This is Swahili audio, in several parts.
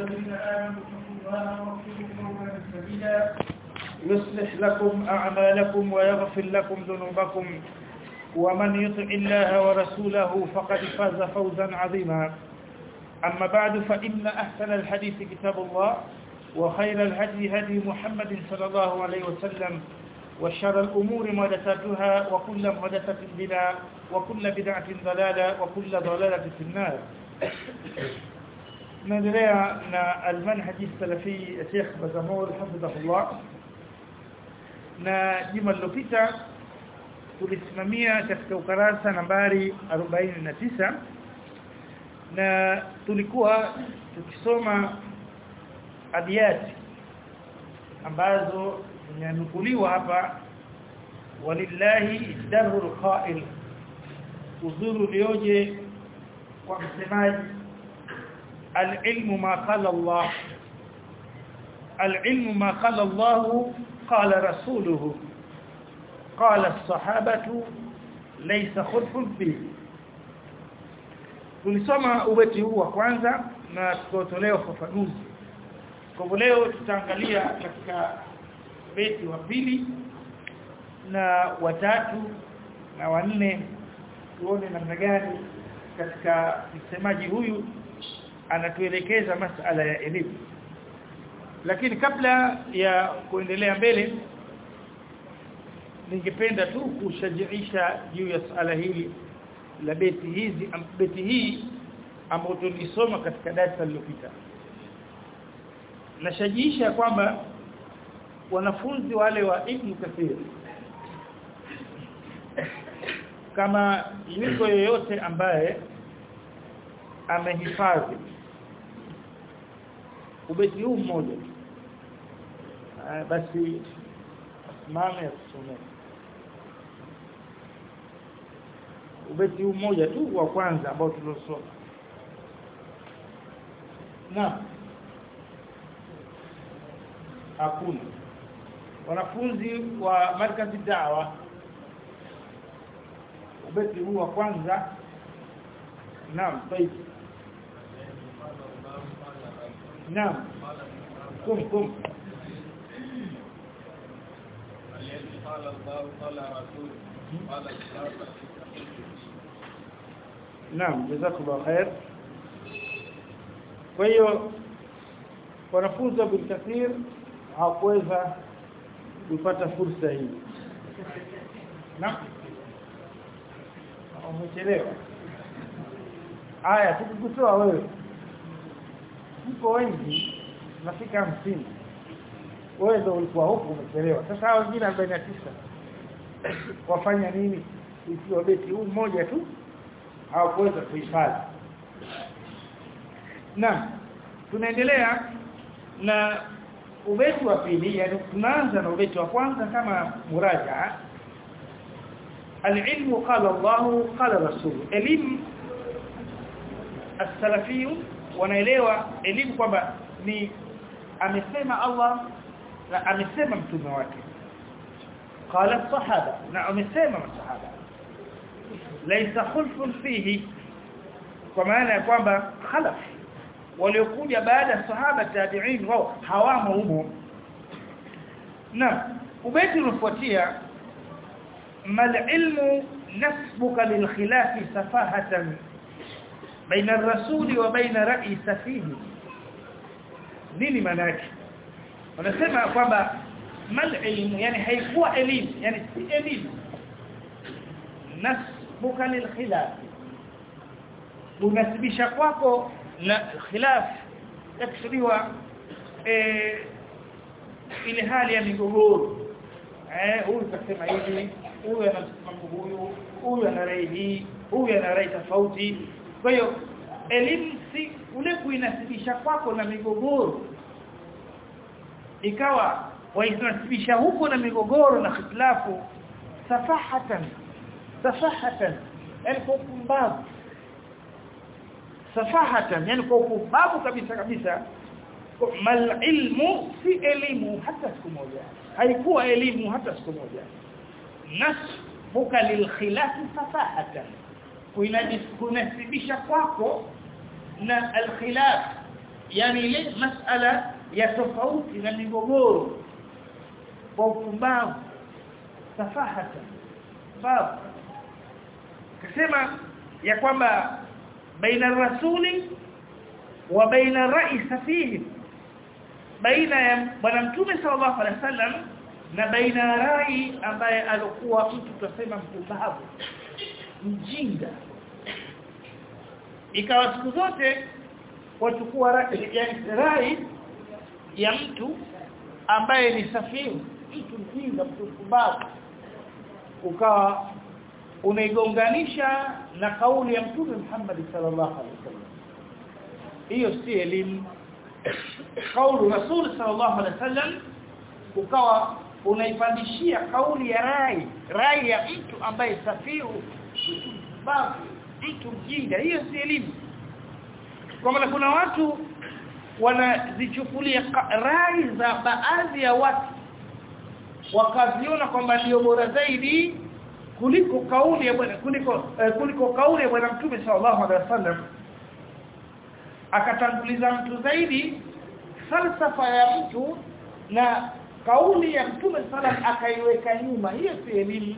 الذين آمنوا اتقوا الله وقولوا قولا سديدا يصلح لكم أعمالكم ويغفر لكم ذنوبكم ومن يطع الله ورسوله فقد فاز فوزا عظيما أما بعد فإن أحسن الحديث كتاب الله وخير الهدي هدي محمد صلى الله عليه وسلم وشر الأمور محدثاتها وكل محدثة بدعة وكل بدعة ضلالة وكل ضلالة في النار نendelea na almanhaji salafi Sheikh Bazamur hafidhahullah na juma lililopita tulisimamia katika ukarasa nambari 49 na tulikuwa tukisoma abiyati ambazo zinanukuliwa hapa walillahi darul qa'il uzuru lioje kwa msemaji العلم ما قال الله العلم ما قال الله قال رسوله قال الصحابة ليس خلف فيه tulisoma ubeti huu wa kwanza na tutotolea ufafanuzi kwa leo tutaangalia katika beti wa pili na watatu na wanne tuone namna gani katika msemaji huyu anatuelekeza masala ya elimu lakini kabla ya kuendelea mbele ningependa tu kushajiisha juu ya swala hili la beti hizi beti hii ambayo tulisoma katika darasa lililopita nashajiisha kwamba wanafunzi wale wa Ibn Kathir kama yuko yoyote ambaye amehifadhi ubeti huu mmoja basi mama ya kusomea ubeti huu mmoja tu wa kwanza ambao tuliosoma na hakuna wanafunzi wa markazi dawa ubeti huu wa kwanza naam طيب نعم قم قم الذي قال الله قال رسول قال الصحابة naam jazakallahu khair kwa hiyo wanafunzi wa Kathir hawakuweza kupata fursa hii naam umechelewa aya tukikutoa wewe mko wengi nafika hamsini wewe ndio ulikuwa huko umechelewa sasa hao wengine 49 wafanya nini ikiwa beti huu mmoja tu hawakuweza kuhifadhi na tunaendelea na ubeti wa pili yani tunaanza na ubeti wa kwanza kama muraja العلم قال الله قال رسول elimu as-salafiyun wanaelewa elimu kwamba ni amesema Allah na amesema mtume wake qala sahaba na amesema masahaba laysa khulfun fihi kwa maana ya kwamba khalaf waliokuja baada ya sahaba tabi'in wao hawamo humo na ubeti unafuatia mal ilmu nasbuka lil khilafi safahatan baina ar-rasuli wa baina ra'i safihi nini maana yake wanasema kwamba mal ilmu yani haikuwa elimu yani si elimu nasbuka lil khilaf unasibisha kwako na khilaf yakusudiwa eh ile hali ya migogoro eh huyu kasema hivi huyu anasema huyu huyu ana rai hii huyu ana rai tofauti kwa hiyo elimu si ule kuinasibisha kwako na migogoro ikawa wainasibisha huko na migogoro na khitilafu safahatan safahatan yani kwa upumbavu safahatan yani kwa upumbavu kabisa kabisa mal ilmu si elimu hata siku moja haikuwa elimu hata siku moja nasbuka lil khilafi safahatan kunasibisha kwako na al khilaf yani ile masala ya tofauti na migogoro kwa upumbavu safahata babu kasema ya kwamba baina rasuli wa baina rais fihi baina ya bwana mtume sallallahu alaihi wasallam na baina rai ambaye alikuwa mtu tutasema mpumbavu mjinga ikawa siku zote wachukua rai, yani rai ya mtu ambaye ni safiru mtu mjinga mtu mpumbavu ukawa unaigonganisha na kauli ya mtume Muhammad sallallahu alaihi wasallam hiyo si elimu kauli rasul sallallahu alaihi wasallam ukawa unaipandishia kauli ya rai rai ya mtu ambaye safiru babu mtu mjinga hiyo si elimu kwa maana kuna watu wanazichukulia rai za baadhi ya watu wakaziona kwamba ndio bora zaidi kuliko kauli ya bwana kuliko eh, kuliko kauli ya bwana mtume sallallahu alaihi wasallam akatanguliza mtu zaidi falsafa ya mtu na kauli ya mtume sallam akaiweka nyuma hiyo si elimu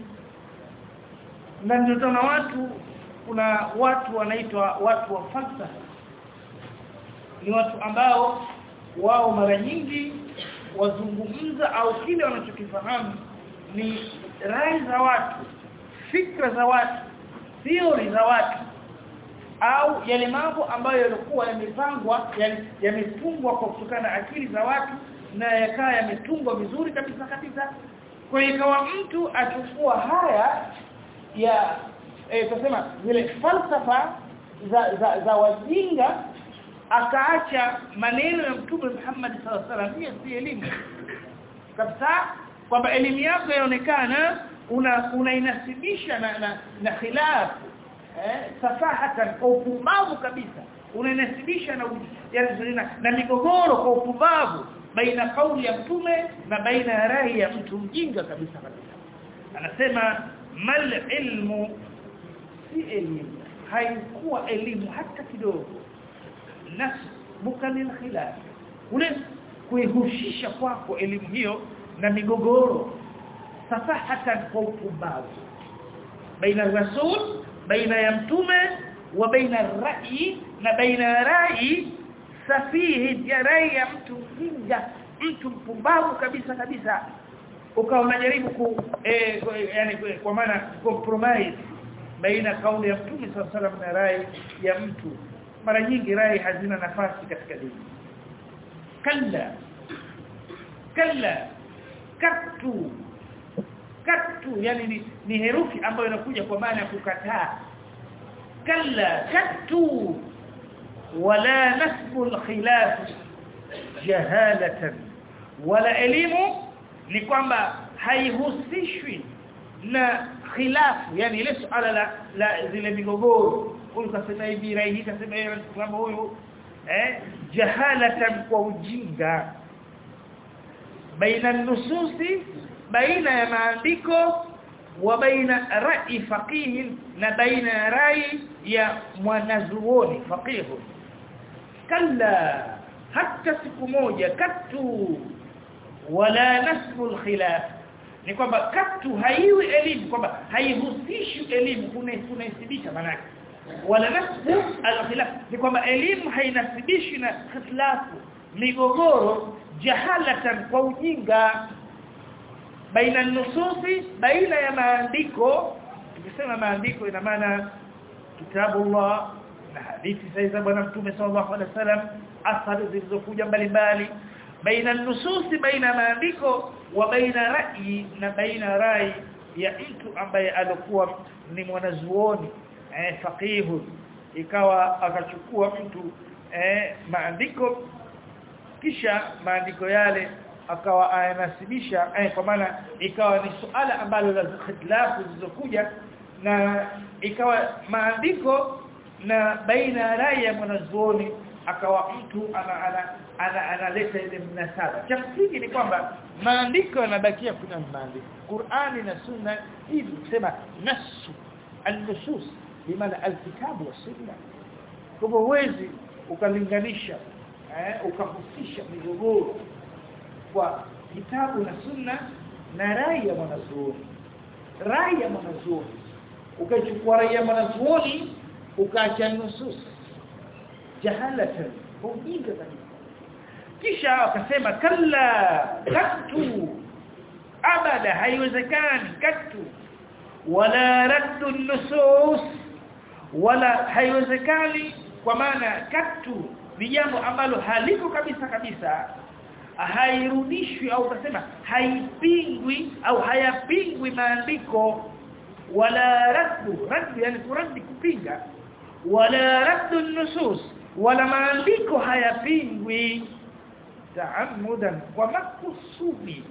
na ndio tuna watu kuna watu wanaitwa watu wa falsafa ni watu ambao wao mara nyingi wazungumza au kile wanachokifahamu ni rai za watu fikra za watu theory za watu au yale mambo ambayo yalikuwa yamepangwa yametungwa kwa kutokana na akili za watu na yakaa yametungwa vizuri kabisa kabisa kwa ikawa mtu achukua haya ya eh tusema zile falsafa za za, za wajinga akaacha maneno ya mtume Muhammad sallallahu alaihi wasallam hiyo si elimu kabisa kwamba elimu yako yaonekana una unainasibisha na na, na khilaf eh safahatan kwa upumbavu kabisa unainasibisha na, yani, na na migogoro kwa upumbavu baina kauli ya mtume na baina ya rai ya mtu mjinga kabisa kabisa anasema mal ilmu si elimu haikuwa elimu hata kidogo nasbuka lil khilaf ule kuihusisha kwako elimu hiyo na migogoro safahatan kwa upumbavu baina rasul baina ya mtume wa baina rai na baina rai safihi ya rai ya mtu mjinga mtu mpumbavu kabisa kabisa ukawa unajaribu ku eh, yani kwa maana compromise baina kauli ya mtume sallallahu alaihi wasallam na rai ya mtu mara nyingi rai hazina nafasi katika dini kalla kalla katu katu yani ni, ni herufi ambayo inakuja kwa maana ya kukataa kalla katu wala nasbu alkhilaf jahalatan wala elimu ni kwamba haihusishwi na khilafu yani ile suala la, la zile migogoro huyu kasema hivi rai hii kasema hivi kama huyu eh jahalatan kwa ujinga baina nususi baina ya maandiko wa baina rai faqih na baina ya rai ya mwanazuoni faqih kalla hata siku moja katu wala nasbu alkhilaf ni kwamba katu haiwi elimu kwamba haihusishi elimu kunaisibisha manake wala nasbu alkhilaf ni kwamba elimu hainasibishi na khilafu migogoro jahalatan kwa ujinga baina nususi baina ya maandiko tukisema maandiko ina maana kitabullah na hadithi za bwana mtume sallallahu alaihi wasallam athari zilizokuja mbalimbali baina nususi baina maandiko wa baina rai na baina rai ya mtu ambaye alikuwa ni mwanazuoni eh faqihu ikawa akachukua mtu eh maandiko kisha maandiko yale akawa ayanasibisha eh, kwa maana ikawa ni suala ambalo la khitilafu zilizokuja na ikawa maandiko na baina ya rai ya mwanazuoni akawa mtu ana analeta ana, ana, ana ile mnasaba cha msingi ni kwamba maandiko yanabakia kuna maandiko Qur'ani na Sunna hivi kusema nasu an-nusus bimaana al-kitabu wa sunna kwa huwezi ukalinganisha eh ukahusisha migogoro kwa kitabu na sunna na rai ya mwanazuoni rai ya mwanazuoni ukachukua rai ya mwanazuoni ukaacha nusus jahalatan ujinga kabisa kisha akasema kalla katu abada haiwezekani katu wala raddu nusus wala haiwezekani kwa maana katu ni jambo ambalo haliko kabisa kabisa hairudishwi au utasema haipingwi au hayapingwi maandiko wala raddu raddu yani kuradi kupinga wala raddu nusus wala maandiko hayapingwi taamudan kwa makusudi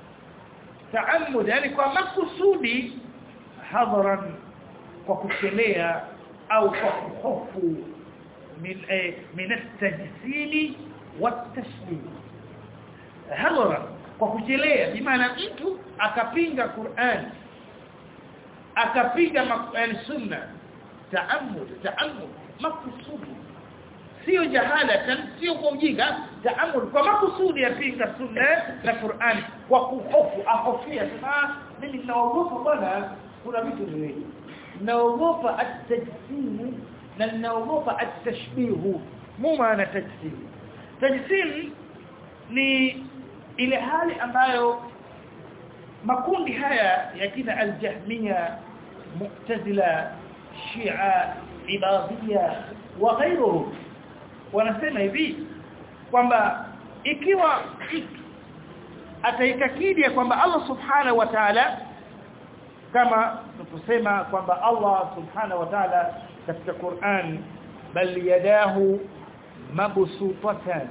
taamud yani kwa makusudi hadharan kwa kuchelea au kwa hofu min eh, min at-tajsili wat-tashbih hadharan kwa kuchelea bimaana mtu akapinga Qur'an akapinga sunna taamud taamud makusudi sio jahala sio kwa ujinga taamul kwa makusudi yapinga sunna na Qur'an kwa kuhofu ahofia sema mimi ninaogopa bwana kuna vitu viwili naogopa at-tajsim na naogopa at-tashbih mu maana tajsim tajsim ni ile hali ambayo makundi haya ya kina al-jahmiya mu'tazila shia ibadiyya wa ghayruhum wanasema hivi kwamba ikiwa mtu ataikakidi kwamba Allah subhanahu wa ta'ala kama tukusema kwamba Allah subhanahu wa ta'ala katika Qur'an bal yadahu mabsutatan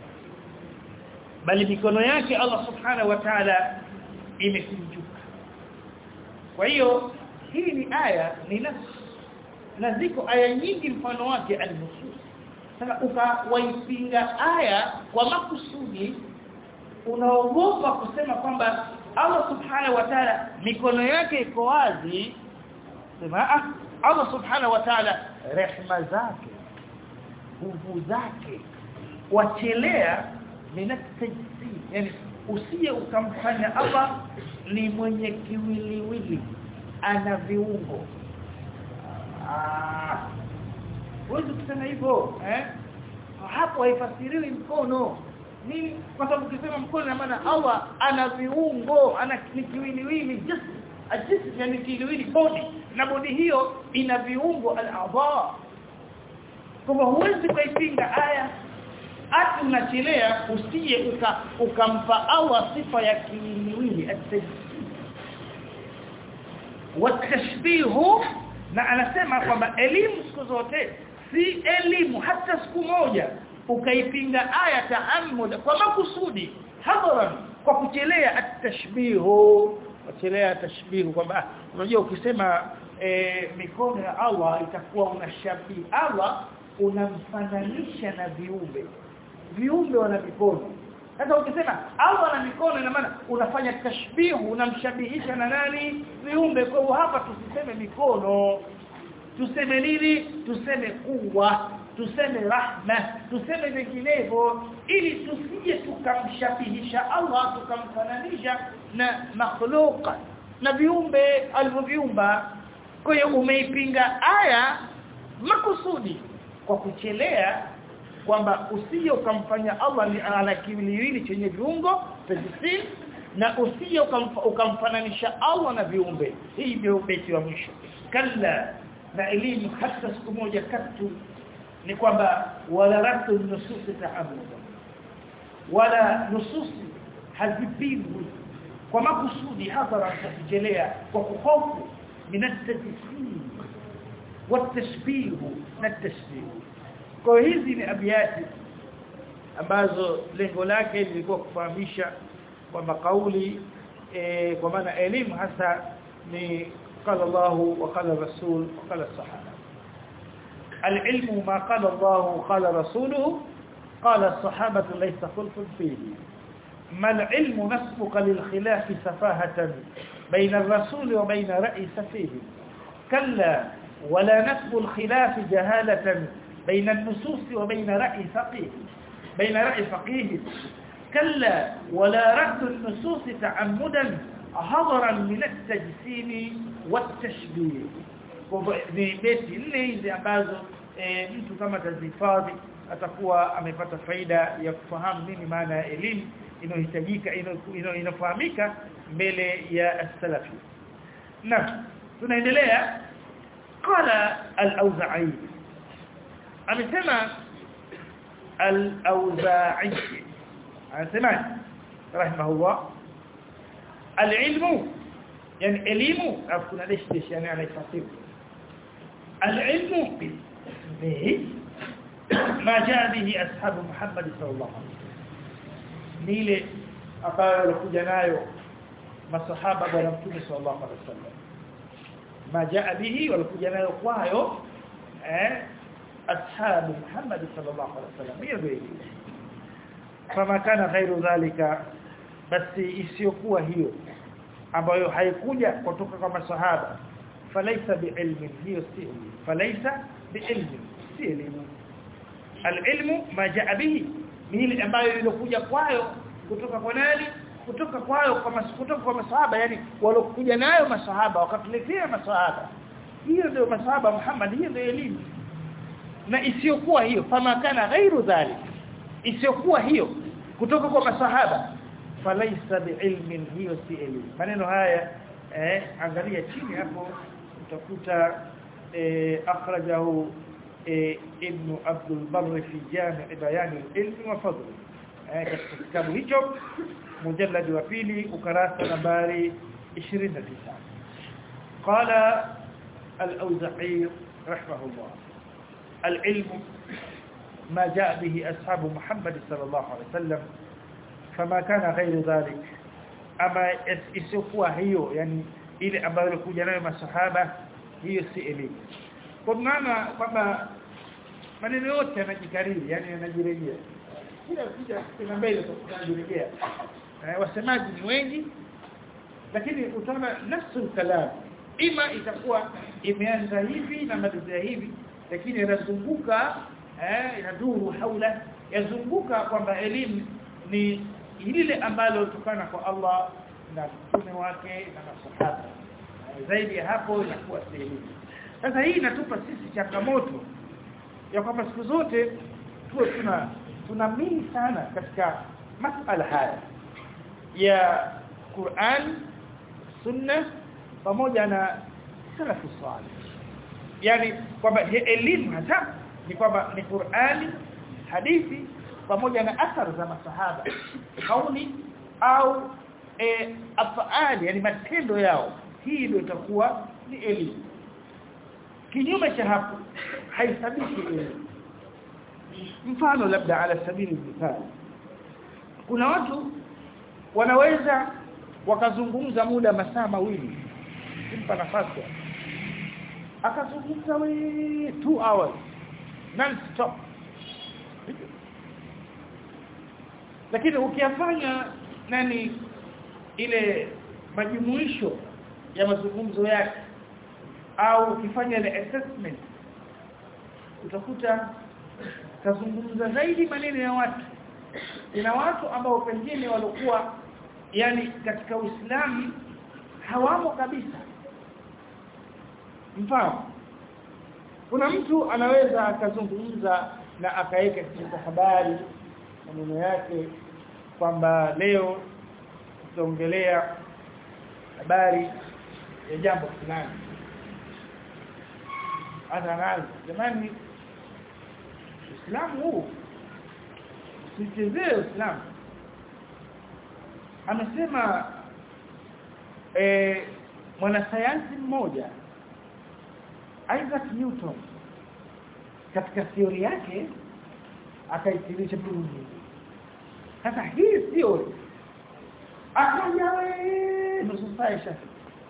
bali mikono yake Allah subhanahu wa ta'ala imekunjuka kwa hiyo hii ni aya ni nafsi na ziko aya nyingi mfano wake al-nusus sasa ukawaipinga aya kwa makusudi unaogopa kusema kwamba Allah subhanahu wa ta'ala mikono yake iko wazi sema ah Allah subhanahu wa ta'ala rehma zake nguvu zake wachelea minatajisi yani usije ukamfanya Allah ni mwenye kiwiliwili ana viungo ah Huwezi kusema hivyo eh? Hapo haifasiriwi mkono. Nini? Kwa sababu ukisema mkono na maana Allah ana viungo, ana kiwiliwili, just a just yani kiwiliwili body na body hiyo ina viungo al-a'dha. Kwa huwezi kuipinga aya hata unachelea usije uka, ukampa Allah sifa ya kiwiliwili at-tajsid. Watashbihu na anasema kwamba elimu siku zote si elimu hata siku moja ukaipinga aya taamud kwa makusudi hadharan kwa kuchelea at-tashbihu kuchelea tashbihu kwamba unajua ukisema e, mikono ya Allah itakuwa unashabii Allah unamfananisha na viumbe viumbe wana mikono sasa ukisema Allah ana mikono ina maana unafanya tashbihu unamshabihisha na nani viumbe kwa hiyo hapa tusiseme mikono tuseme nini tuseme kuwa tuseme rahma tuseme vinginevyo ili tusije tukamshabihisha Allah tukamfananisha na makhluqa na viumbe alivyoviumba kwa hiyo umeipinga aya makusudi kwa kuchelea kwamba usije ukamfanya Allah ni ana kiwiliwili chenye viungo tajsim na usije ukamfananisha Allah na viumbe hii ndio beti wa mwisho kalla na elimu hata siku moja katu ni kwamba wala ratu nusus ta'amuda wala nususi hazipingwi kwa makusudi hadhara kujelea kwa kuhofu min at-tajsim wat-tashbih na at-tashbih kwa hizi ni abiyati ambazo lengo lake lilikuwa kufahamisha kwamba kauli e, kwa maana elimu hasa ni قال الله وقال الرسول وقال الصحابه العلم ما قال الله قال رسوله قال الصحابه ليس خلف فيه ما العلم نسبق للخلاف سفاهه بين الرسول وبين راي سفيه كلا ولا نسب الخلاف جهاله بين النصوص وبين راي فقيه بين رأي فقيه كلا ولا رد النصوص تعمدا حضرا من التجسيم والتشبيه ni beti nne hizi ambazo e, mtu kama tazihifadhi atakuwa amepata faida ya kufahamu nini maana ya elimu inayohitajika inafahamika mbele ya as-salafi na tunaendelea qala al-auza'i amesema al-auza'i anasema rahimahullah al-ilmu yani elimu afu kuna dash dash yani anaifasiri al-ilmu bihi ما جاء به أصحاب محمد صلى الله عليه وسلم نيله ambayo walikuja nayo masahaba bwana mtume sallallahu alaihi wasallam majaa bihi walikuja nayo kwayo eh ashabu Muhammad sallallahu alaihi wasallam hiyo ndio kama kana ghairu dhalika basi isiyokuwa hiyo ambayo haikuja kutoka kwa masahaba falaisa biilmin hiyo si falaisa biilmin si elimu alilmu ma jaa bihi ni ile ambayo ilikuja kwayo kutoka kwa nani kutoka kwayo kwa mas, kutoka kwa masahaba yani walokuja nayo masahaba wakatuletea masahaba hiyo ndio masahaba Muhammad hiyo ndio elimu na isiyokuwa hiyo fama kana ghairu dhalik isiyokuwa hiyo kutoka kwa masahaba falaisa biilmin hiyo si elimu maneno haya eh angalia chini hapo utakuta eh akhrajahu eh, ibn Abdul Barr fi Jami' Bayan al-Ilm wa Fadl eh katika kitabu hicho mujallad wa pili ukarasa nambari 29 qala al-Awza'i rahimahullah al-ilm ما جاء به أصحاب محمد صلى الله عليه وسلم فما كان غير ذلك أما isiyokuwa hiyo yani ile ambayo ilikuja nayo masahaba hiyo si elimu kwa maana kwamba maneno yote yanajikariri yani yanajirejea kila kija kuna mbele tunajirejea eh, wasemaji ni wengi lakini utaona nafsu kalam ima itakuwa imeanza hivi na malizia hivi lakini inazunguka eh inaduru haula yazunguka kwamba elimu ni lile ambalo kutokana kwa Allah na mtume wake na masahaba zaidi ya hapo inakuwa elimu sasa hii inatupa sisi changamoto ya kwamba siku zote tuwe tuna tunamini sana katika masala haya ya Qur'an sunna pamoja na salafu salih yani kwamba elimu hata ni kwamba ni Qur'ani hadithi pamoja na athar za masahaba kauli au e, afaali yani matendo yao hii ndio itakuwa ni elimu kinyume cha hapo haisabiki elimu mfano labda ala sabili mithali kuna watu wanaweza wakazungumza muda masaa mawili simpa nafasi akazungumza we 2 hours non stop lakini ukiyafanya nani ile majumuisho ya mazungumzo yake au ukifanya ile assessment utakuta kazungumza zaidi maneno ya watu ina watu ambao pengine walikuwa yani katika Uislamu hawamo kabisa mfano kuna mtu anaweza akazungumza na akaweka katika habari maneno yake kwamba leo tutaongelea habari ya jambo fulani anaanza jamani Uislamu huu usichezee Uislamu amesema eh mwanasayansi mmoja Isaac Newton katika theory yake akaitilisha dunia sasa hii theory akaja wewe nusu saa ishafika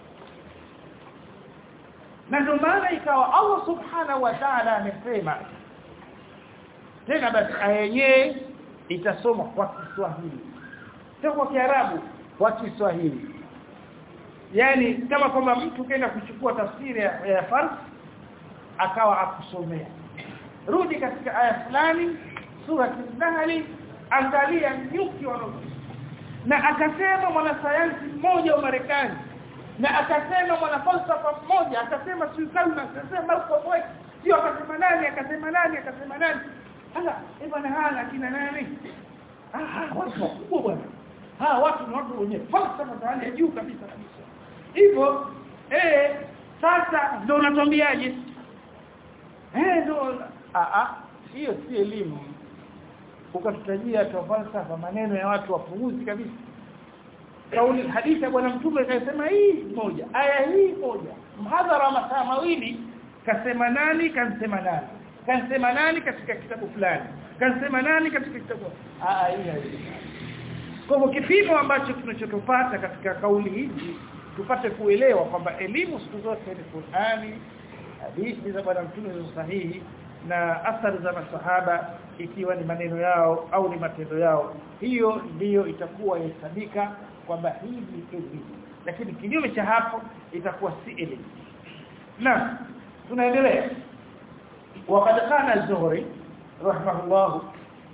na ndio maana ikawa Allah subhanahu wa ta'ala amesema tena basi aya yenyewe itasoma kwa Kiswahili sio kwa Kiarabu kwa Kiswahili yani kama kwamba mtu kaenda kuchukua tafsiri ya, ya Fars akawa akusomea rudi katika aya fulani sura an-nahl angalia nyuki wanaoishi na akasema mwanasayansi mmoja wa Marekani na akasema mwanafalsafa mmoja akasema Sultana akasema Malcolm X sio akasema nani akasema nani akasema nani hala eh bwana hala akina nani ah watu wakubwa bwana ah watu ni watu wenye falsafa za hali ya juu kabisa kabisa hivyo eh sasa ndio unatuambiaje eh ndio ah ah hiyo si elimu ukatutajia tu falsafa maneno ya watu wapuuzi kabisa kauli hadithi ya bwana mtume kasema hii moja aya hii moja mhadhara masaa mawili kasema nani kansema nani kansema nani katika kitabu fulani kansema nani katika kitabu aa hii kwa hivyo kipimo ambacho tunachotopata katika kauli hizi tupate kuelewa kwamba elimu siku zote ni Qur'ani hadithi za bwana mtume sahihi na athari za masahaba ikiwa ni maneno yao au ni matendo yao hiyo ndiyo itakuwa ihesabika kwamba hii ni elimu lakini kinyume cha hapo itakuwa si elimu na tunaendelea وقد قال الزهري رحمه الله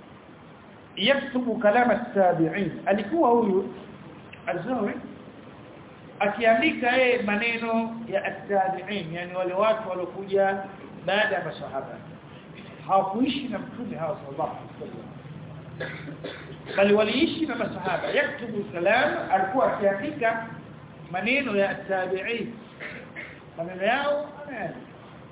يكتب كلام التابعين alikuwa huyu الزهري akiandika yeye maneno ya at-tabi'in yani wale watu waliokuja baada ya masahaba hawakuishi na mtume hawa sallallahu alaihi wasallam bali waliishi na masahaba yaktubu kalam alikuwa akiandika maneno ya tabi'in maneno yao anaandika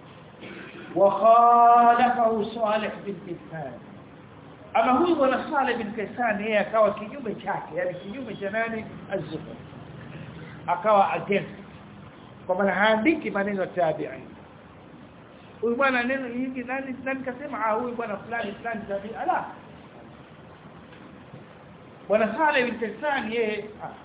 وخالفه صالح بن كيسان ama huyu bwana Saleh bin Kaisan yeye akawa kinyume chake yani kinyume cha nani az-Zuhri akawa against kwa maana haandiki maneno ya tabi'in huyu bwana neno hili nani nani kasema ah huyu bwana fulani fulani tabi'i ala bwana Saleh bin Kaisan yeye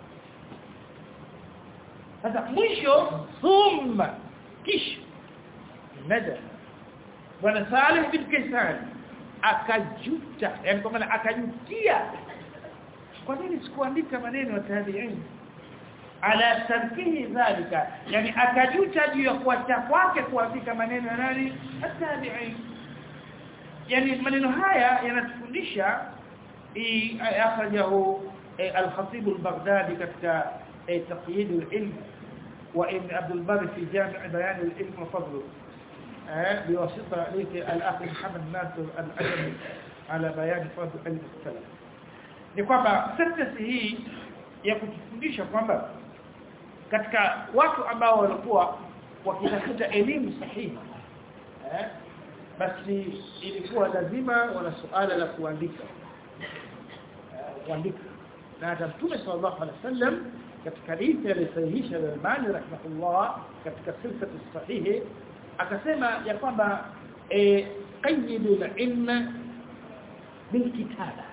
sasa mwisho thumma kisha nada bwana Saleh bin Kaisan akajuta yani kwa maana akajutia kwa nini sikuandika maneno ya tabi'in ala tarkihi dhalika yani akajuta juu ya kuacha kwake kuandika maneno ya nani at-tabi'in yani maneno haya yanatufundisha akhrajahu al-khatib al-baghdadi katika taqyid al-ilm wa ibn abd al-barr fi jami' bayan al-ilm wa fadluhu بواسطة الأخ محمد ناصر الأجمي على بيان فضل علم السلام ni kwamba sentence hii ya kutufundisha kwamba katika watu ambao walikuwa wakitafuta elimu sahihi eh basi ilikuwa lazima wana suala la kuandika kuandika na hata Mtume sallallahu alaihi wasallam katika hadithi aliyosahihisha al-Albani rahimahullah katika silsila sahihi akasema ya kwamba eh qayyidul ilma bilkitaba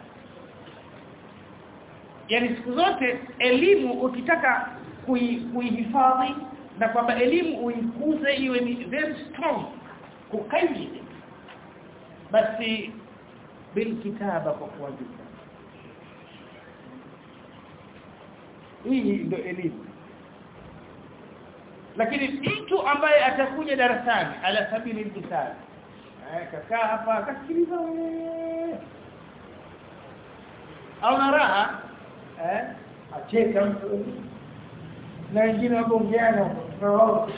yani siku zote elimu ukitaka kuihifadhi na kwamba elimu uikuze iwe ni very strong kukaidi basi bilkitaba kwa kuandika hii ndio elimu lakini mtu ambaye atakuja darasani ala sabili mithali eh kakaa hapa akasikiliza au na raha eh acheka mtu na wengine wagongeana huko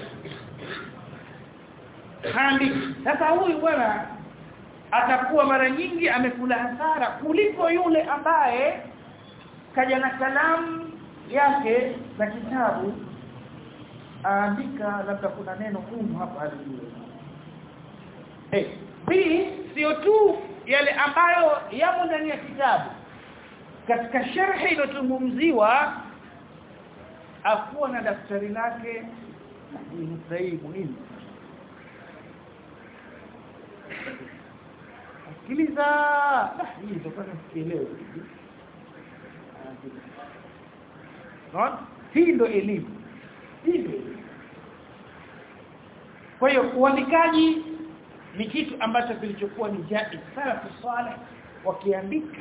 handi sasa huyu bwana atakuwa mara nyingi amekula hasara kuliko yule ambaye kaja na kalamu yake na kitabu aandika labda kuna neno gumu hapa alijue eh pili sio tu yale ambayo yamo ndani ya kitabu katika sharhi inotungumziwa akuwa na daftari lake ni sahihi muhimu sikiliza hii ndio sikielewe Naona hii ndio elimu hivyo kwa hiyo uandikaji ni kitu ambacho kilichokuwa ni jaiz salafu salih wakiandika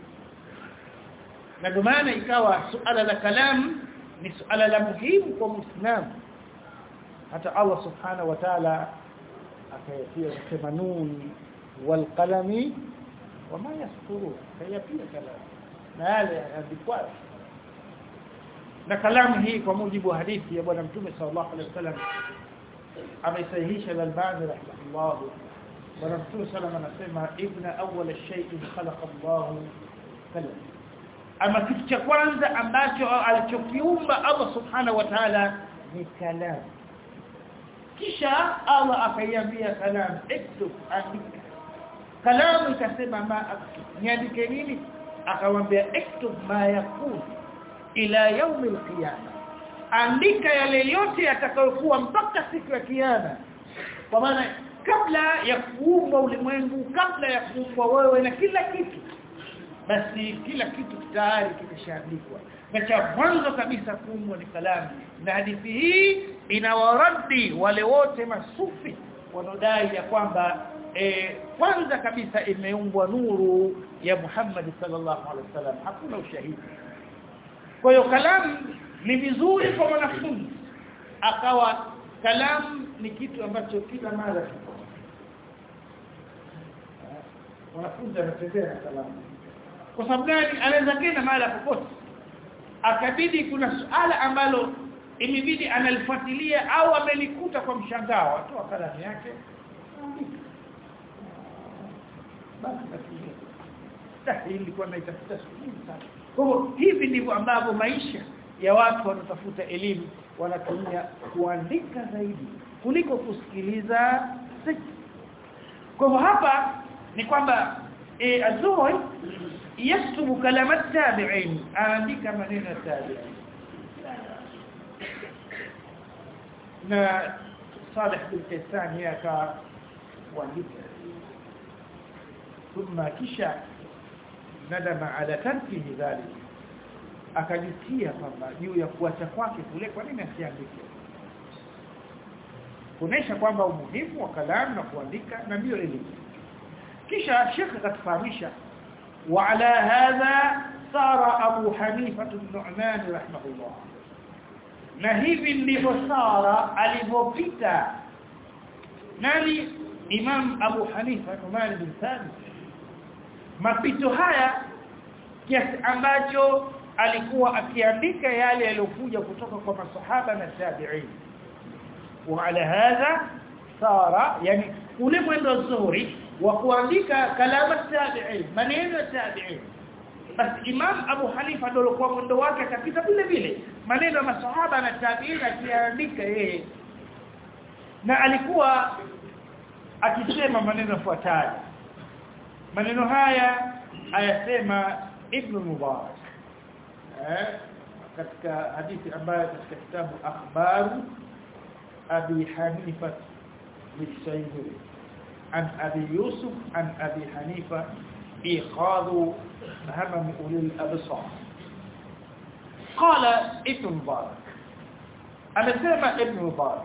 na ndio maana ikawa suala la kalam ni suala la muhimu kwa muislamu hata Allah subhanahu wa ta'ala akayatia kusema nun wal qalami wama yasturun haya pia kalamu na yale yandikwayo na kalamu hii kwa mujibu wa hadithi ya bwana mtume sallallahu alaihi wasallam ameisahihisha al-Albani rahimahullah bwana mtume sallallahu anasema ibna awwal shay'in khalaqa Allah kalam ama kitu cha kwanza ambacho alichokiumba Allah subhanahu wa ta'ala ni kalamu kisha Allah akaiambia kalamu iktub andika kalamu ikasema ma niandike nini akamwambia iktub ma yakun ila yaum alqiyama andika yale yote yatakayokuwa mpaka siku ya kiyama kwa maana kabla ya kuumba ulimwengu kabla ya kuumba wewe na kila kitu basi kila kitu tayari kimeshaandikwa na cha mwanzo kabisa kuumbwa ni kalamu na hadithi hii inawaradi wale wote masufi wanaodai ya kwamba e, kwanza kabisa imeumbwa nuru ya Muhammad sallallahu alaihi wasallam hakuna ushahidi kwa hiyo kalamu ni vizuri kwa mwanafunzi akawa kalamu ni kitu ambacho kila mara kipo wanafunzi wanatembea na kalamu kwa sababu gani anaweza kenda mahali popote akabidi kuna suala ambalo imebidi analifuatilia au amelikuta kwa mshangao atoa kalamu yake basi basi ilikuwa naitafuta siku sana kwa hivyo hivi ndivyo ambavyo maisha ya watu wanaotafuta elimu wanatumia kuandika zaidi kuliko kusikiliza kwa hivyo hapa ni kwamba e, azuri yaktubu kalama tabi'in aandika maneno ya tabi'in na Salih bin Kaysan yaka kuandika ثم kisha nadama ala tarkihi dhalik akajitia kwamba juu ya kuacha kwake kule kwa nini asiandike kuonesha kwamba umuhimu wa kalamu na kuandika na ndio elimu kisha Sheikh akatufahamisha wa ala hadha sara Abu Hanifa an-Nu'man rahimahullah na hivi ndivyo sara alivyopita nani Imam Abu Hanifa Nu'man bin Thabit mapito haya kiasi ambacho alikuwa akiandika yale yaliyokuja kutoka kwa masahaba na tabi'in wa ala hadha sara yani ule mwendo nzuri wa kuandika kalama tabi'in maneno ya tabi'in basi Imam Abu Hanifa ndio alikuwa mwendo wake akapita vile vile maneno ya masahaba na tabi'in akiandika yeye na alikuwa akisema maneno yafuatayo maneno haya ayasema Ibn Mubarak eh katika hadithi ambayo katika kitabu akhbaru Abi Hanifa lisayyi an Abi Yusuf an Abi Hanifa iqadu hamam ulil absar قال ابن مبارك amesema ibn Mubarak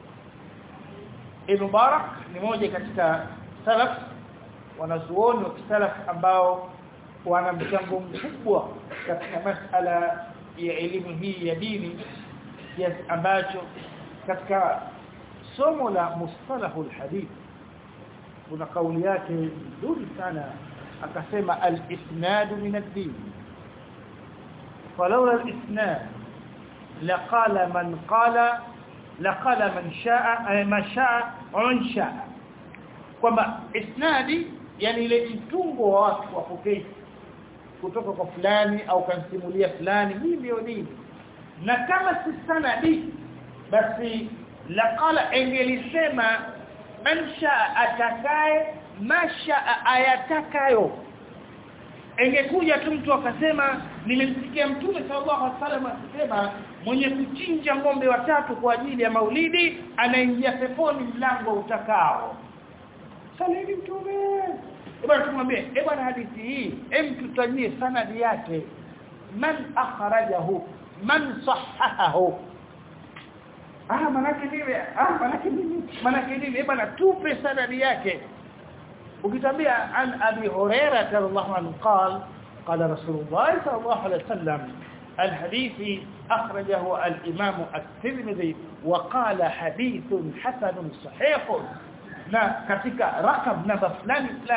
ibn Mubarak ni moja katika salaf wanazuoni wa kisalaf ambao wana mchango mkubwa katika masala ya elimu hii ya dini kiasi ambacho katika somo la mustalahul hadith kuna kauli yake nzuri sana akasema al-isnad min ad-din falawla al-isnad laqala man qala laqala man shaa ma shaa wa man shaa kwamba isnadi yani ile mtungo wa watu wapokei kutoka kwa fulani au kansimulia fulani hii ndio dini na kama si sanadi basi laqala engelisema man shaa atakaye masha ayatakayo engekuja tu mtu akasema nilimsikia mtume sallallahu alaihi wasallam akisema mwenye kuchinja ng'ombe watatu kwa ajili ya maulidi anaingia peponi mlango utakao salini mtume bwana tumwambie eh bwana hadithi hii hem tutajie sanadi yake man akhrajahu man sahahahu ah manake nini ah manake nini manake nini eh bwana tupe sanadi yake ukitambia an abi hurairah radhiallahu anhu qala قال رسول الله صلى الله عليه وسلم الحديث أخرجه الإمام الترمذي وقال حديث حسن صحيح na katika rakam namba fulani fulani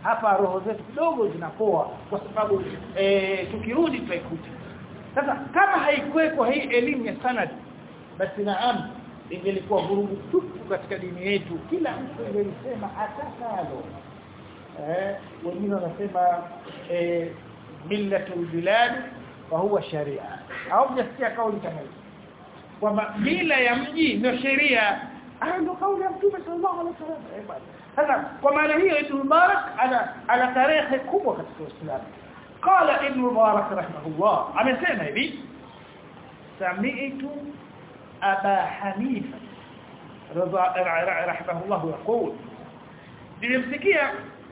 hapa roho zetu kidogo zinapoa kwa sababu e, tukirudi tutaikuta sasa kama haikuweko hii elimu ya sanad basi naam ingelikuwa vurugu tupu katika dini yetu kila mtu angelisema atakalo eh wengine wanasema eh millatul bilad fa huwa sharia au mjasikia kauli kama hiyo kwamba mila ya mji ndio sheria ah ndio kauli ya mtume sallallahu alaihi wasallam sasa kwa maana hiyo ibn Mubarak ana ana tarehe kubwa katika Uislamu qala ibn Mubarak rahimahullah amesema hivi sami'tu aba hanifa rahimahullah yaqul nilimsikia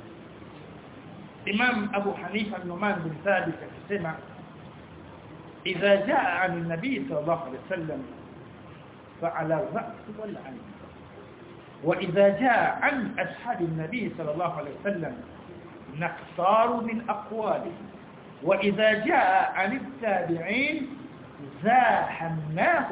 imam abu hanifa numan bin thabit akisema idha jaa an an-nabi sallallahu alayhi wasallam فعلى الرأس والعين وإذا جاء عن أصحاب النبي صلى الله عليه وسلم نختار من أقواله وإذا جاء عن التابعين زاحمناه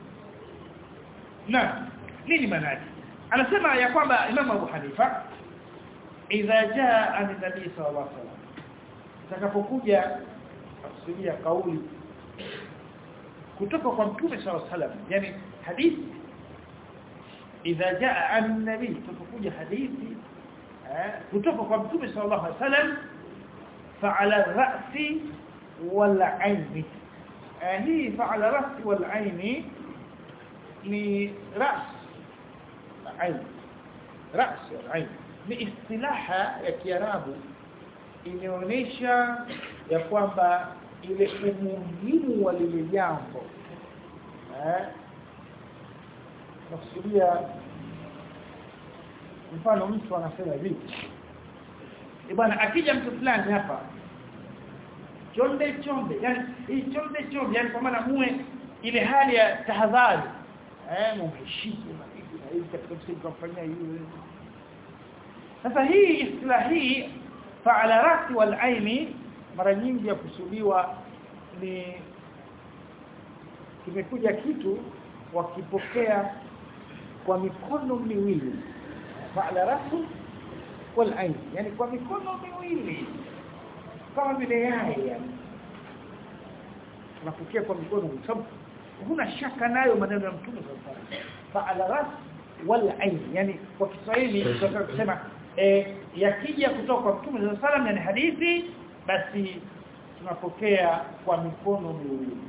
نعم nini maana yake anasema ya kwamba Imam Abu Hanifa idha jaa an nabii sallallahu alaihi wasallam takapokuja tafsiria kauli kutoka kwa mtume sallallahu alaihi wasallam yani hadithi idha jaa an nabii tutakuja hadithi kutoka kwa mtume sallallahu alaihi wasallam fa'ala ra'si wal 'aini hii fa'ala ra'si wal 'aini ni ras ain ras ain ni istilaha ya kiarabu inaonyesha ya kwamba ile umuhimu wa lile jambo eh nakusudia mfano mtu anasema hivi bwana akija mtu fulani hapa chonde chonde yani hii chonde chonde yani kwa maana muwe ile hali ya tahadhari eh mheshimu na hivi na hivi katika msingi kufanyia hiyo sasa hii istilah hii fa'ala rasi wal aini mara nyingi yakusudiwa ni kimekuja kitu wakipokea kwa mikono miwili fa'ala rasi wal aini yani kwa mikono miwili kama vile yai yani tunapokea kwa mikono miwili huna shaka nayo maneno ya mtume sallallahu alaihi wasallam fa'ala ras wal ain yani kwa Kiswahili tunataka kusema eh yakija kutoka kwa mtume sallallahu alaihi wasallam yani hadithi basi tunapokea kwa mikono miwili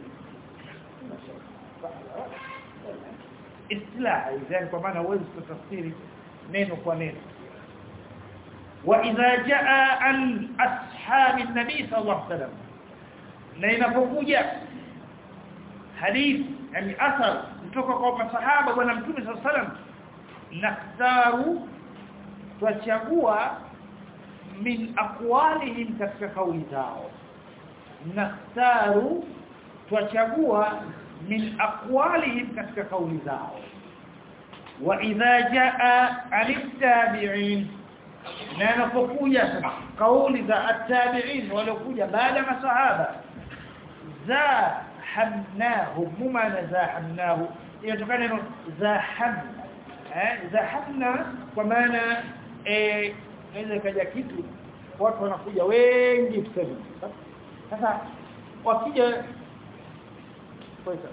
istilah yani kwa maana huwezi kutafsiri neno kwa neno wa idha jaa an ashabi an-nabi sallallahu alaihi wasallam na inapokuja hadith yani athar kutoka kwa masahaba bwana mtume sallallahu alaihi wasallam naktaru twachagua min aqwalihim katika kauli zao naktaru twachagua min aqwalihim katika kauli zao wa idha jaa al-tabi'in na napokuja kauli za at-tabi'in waliokuja baada masahaba za zahamnahu mumana zahamnahu inatokana neno zahamna eh zahamna kwa maana eh inaweza kaja kitu watu wanakuja wengi tuseme sasa wakija kwanza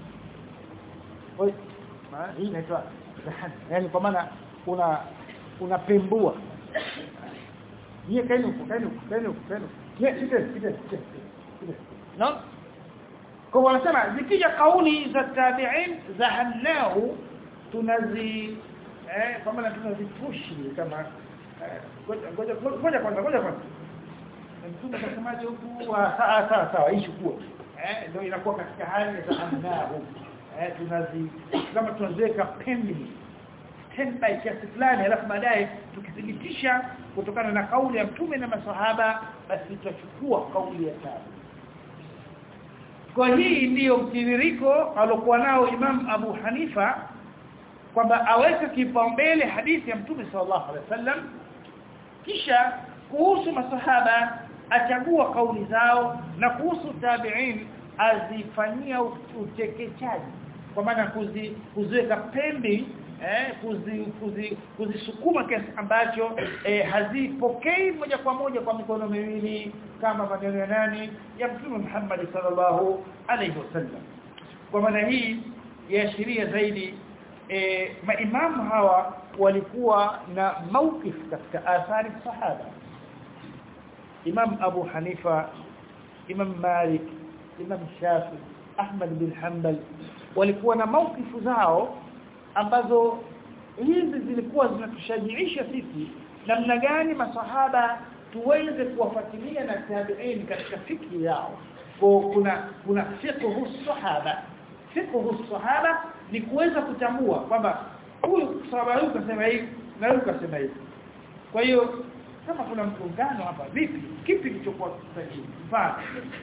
kwanza hii inaitwa zahamna yani kwa maana una unapembua yeye kaini kaini kaini kaini kile kile kile no kwa wanasema zikija kauli za tabi'in zahannahu tunazi eh kama tunazipushi kama ngoja ngoja kwanza ngoja kwanza mtume akasemaje huku sawa sawa sawa hii chukua eh ndio inakuwa katika hali ya zahannahu eh tunazi kama tunaziweka pembeni standby kiasi fulani alafu baadaye tukithibitisha kutokana na kauli ya mtume na masahaba basi tutachukua kauli ya tabi'in kwa hii ndiyo mtiririko alokuwa nao Imam Abu Hanifa kwamba aweke kipaumbele hadithi ya Mtume sallallahu alaihi wasallam kisha kuhusu masahaba achagua kauli zao na kuhusu tabi'in azifanyia utekechaji kwa maana kuzi, kuziweka pembe eh kuzi, kuzi, kuzisukuma kiasi ambacho eh, hazipokei moja kwa moja kwa mikono miwili kama maneno ya nani ya Mtume Muhammad sallallahu alaihi wasallam kwa maana hii yaashiria zaidi e, maimamu hawa walikuwa na mawkif katika athari sahaba Imam Abu Hanifa Imam Malik Imam Shafi Ahmad bin Hanbal walikuwa na mawkifu zao ambazo hizi zilikuwa zinatushajiisha sisi namna gani masahaba tuweze kuwafuatilia na tabi'in katika fikri yao kwa kuna kuna fiqhu sahaba fiqhu sahaba ni kuweza kutambua kwamba huyu sahaba huyu kasema hivi na huyu kasema hivi kwa hiyo kama kuna mgongano hapa vipi kipi kilichokuwa sahihi mfano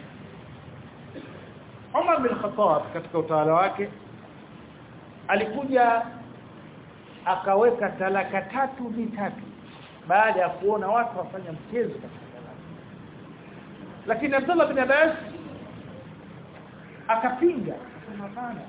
Umar bin Khattab katika utawala wake alikuja akaweka talaka tatu vitatu baada ya kuona watu wafanya mchezo katika talaka lakini Abdullah bin Abbas akapinga akasema hapana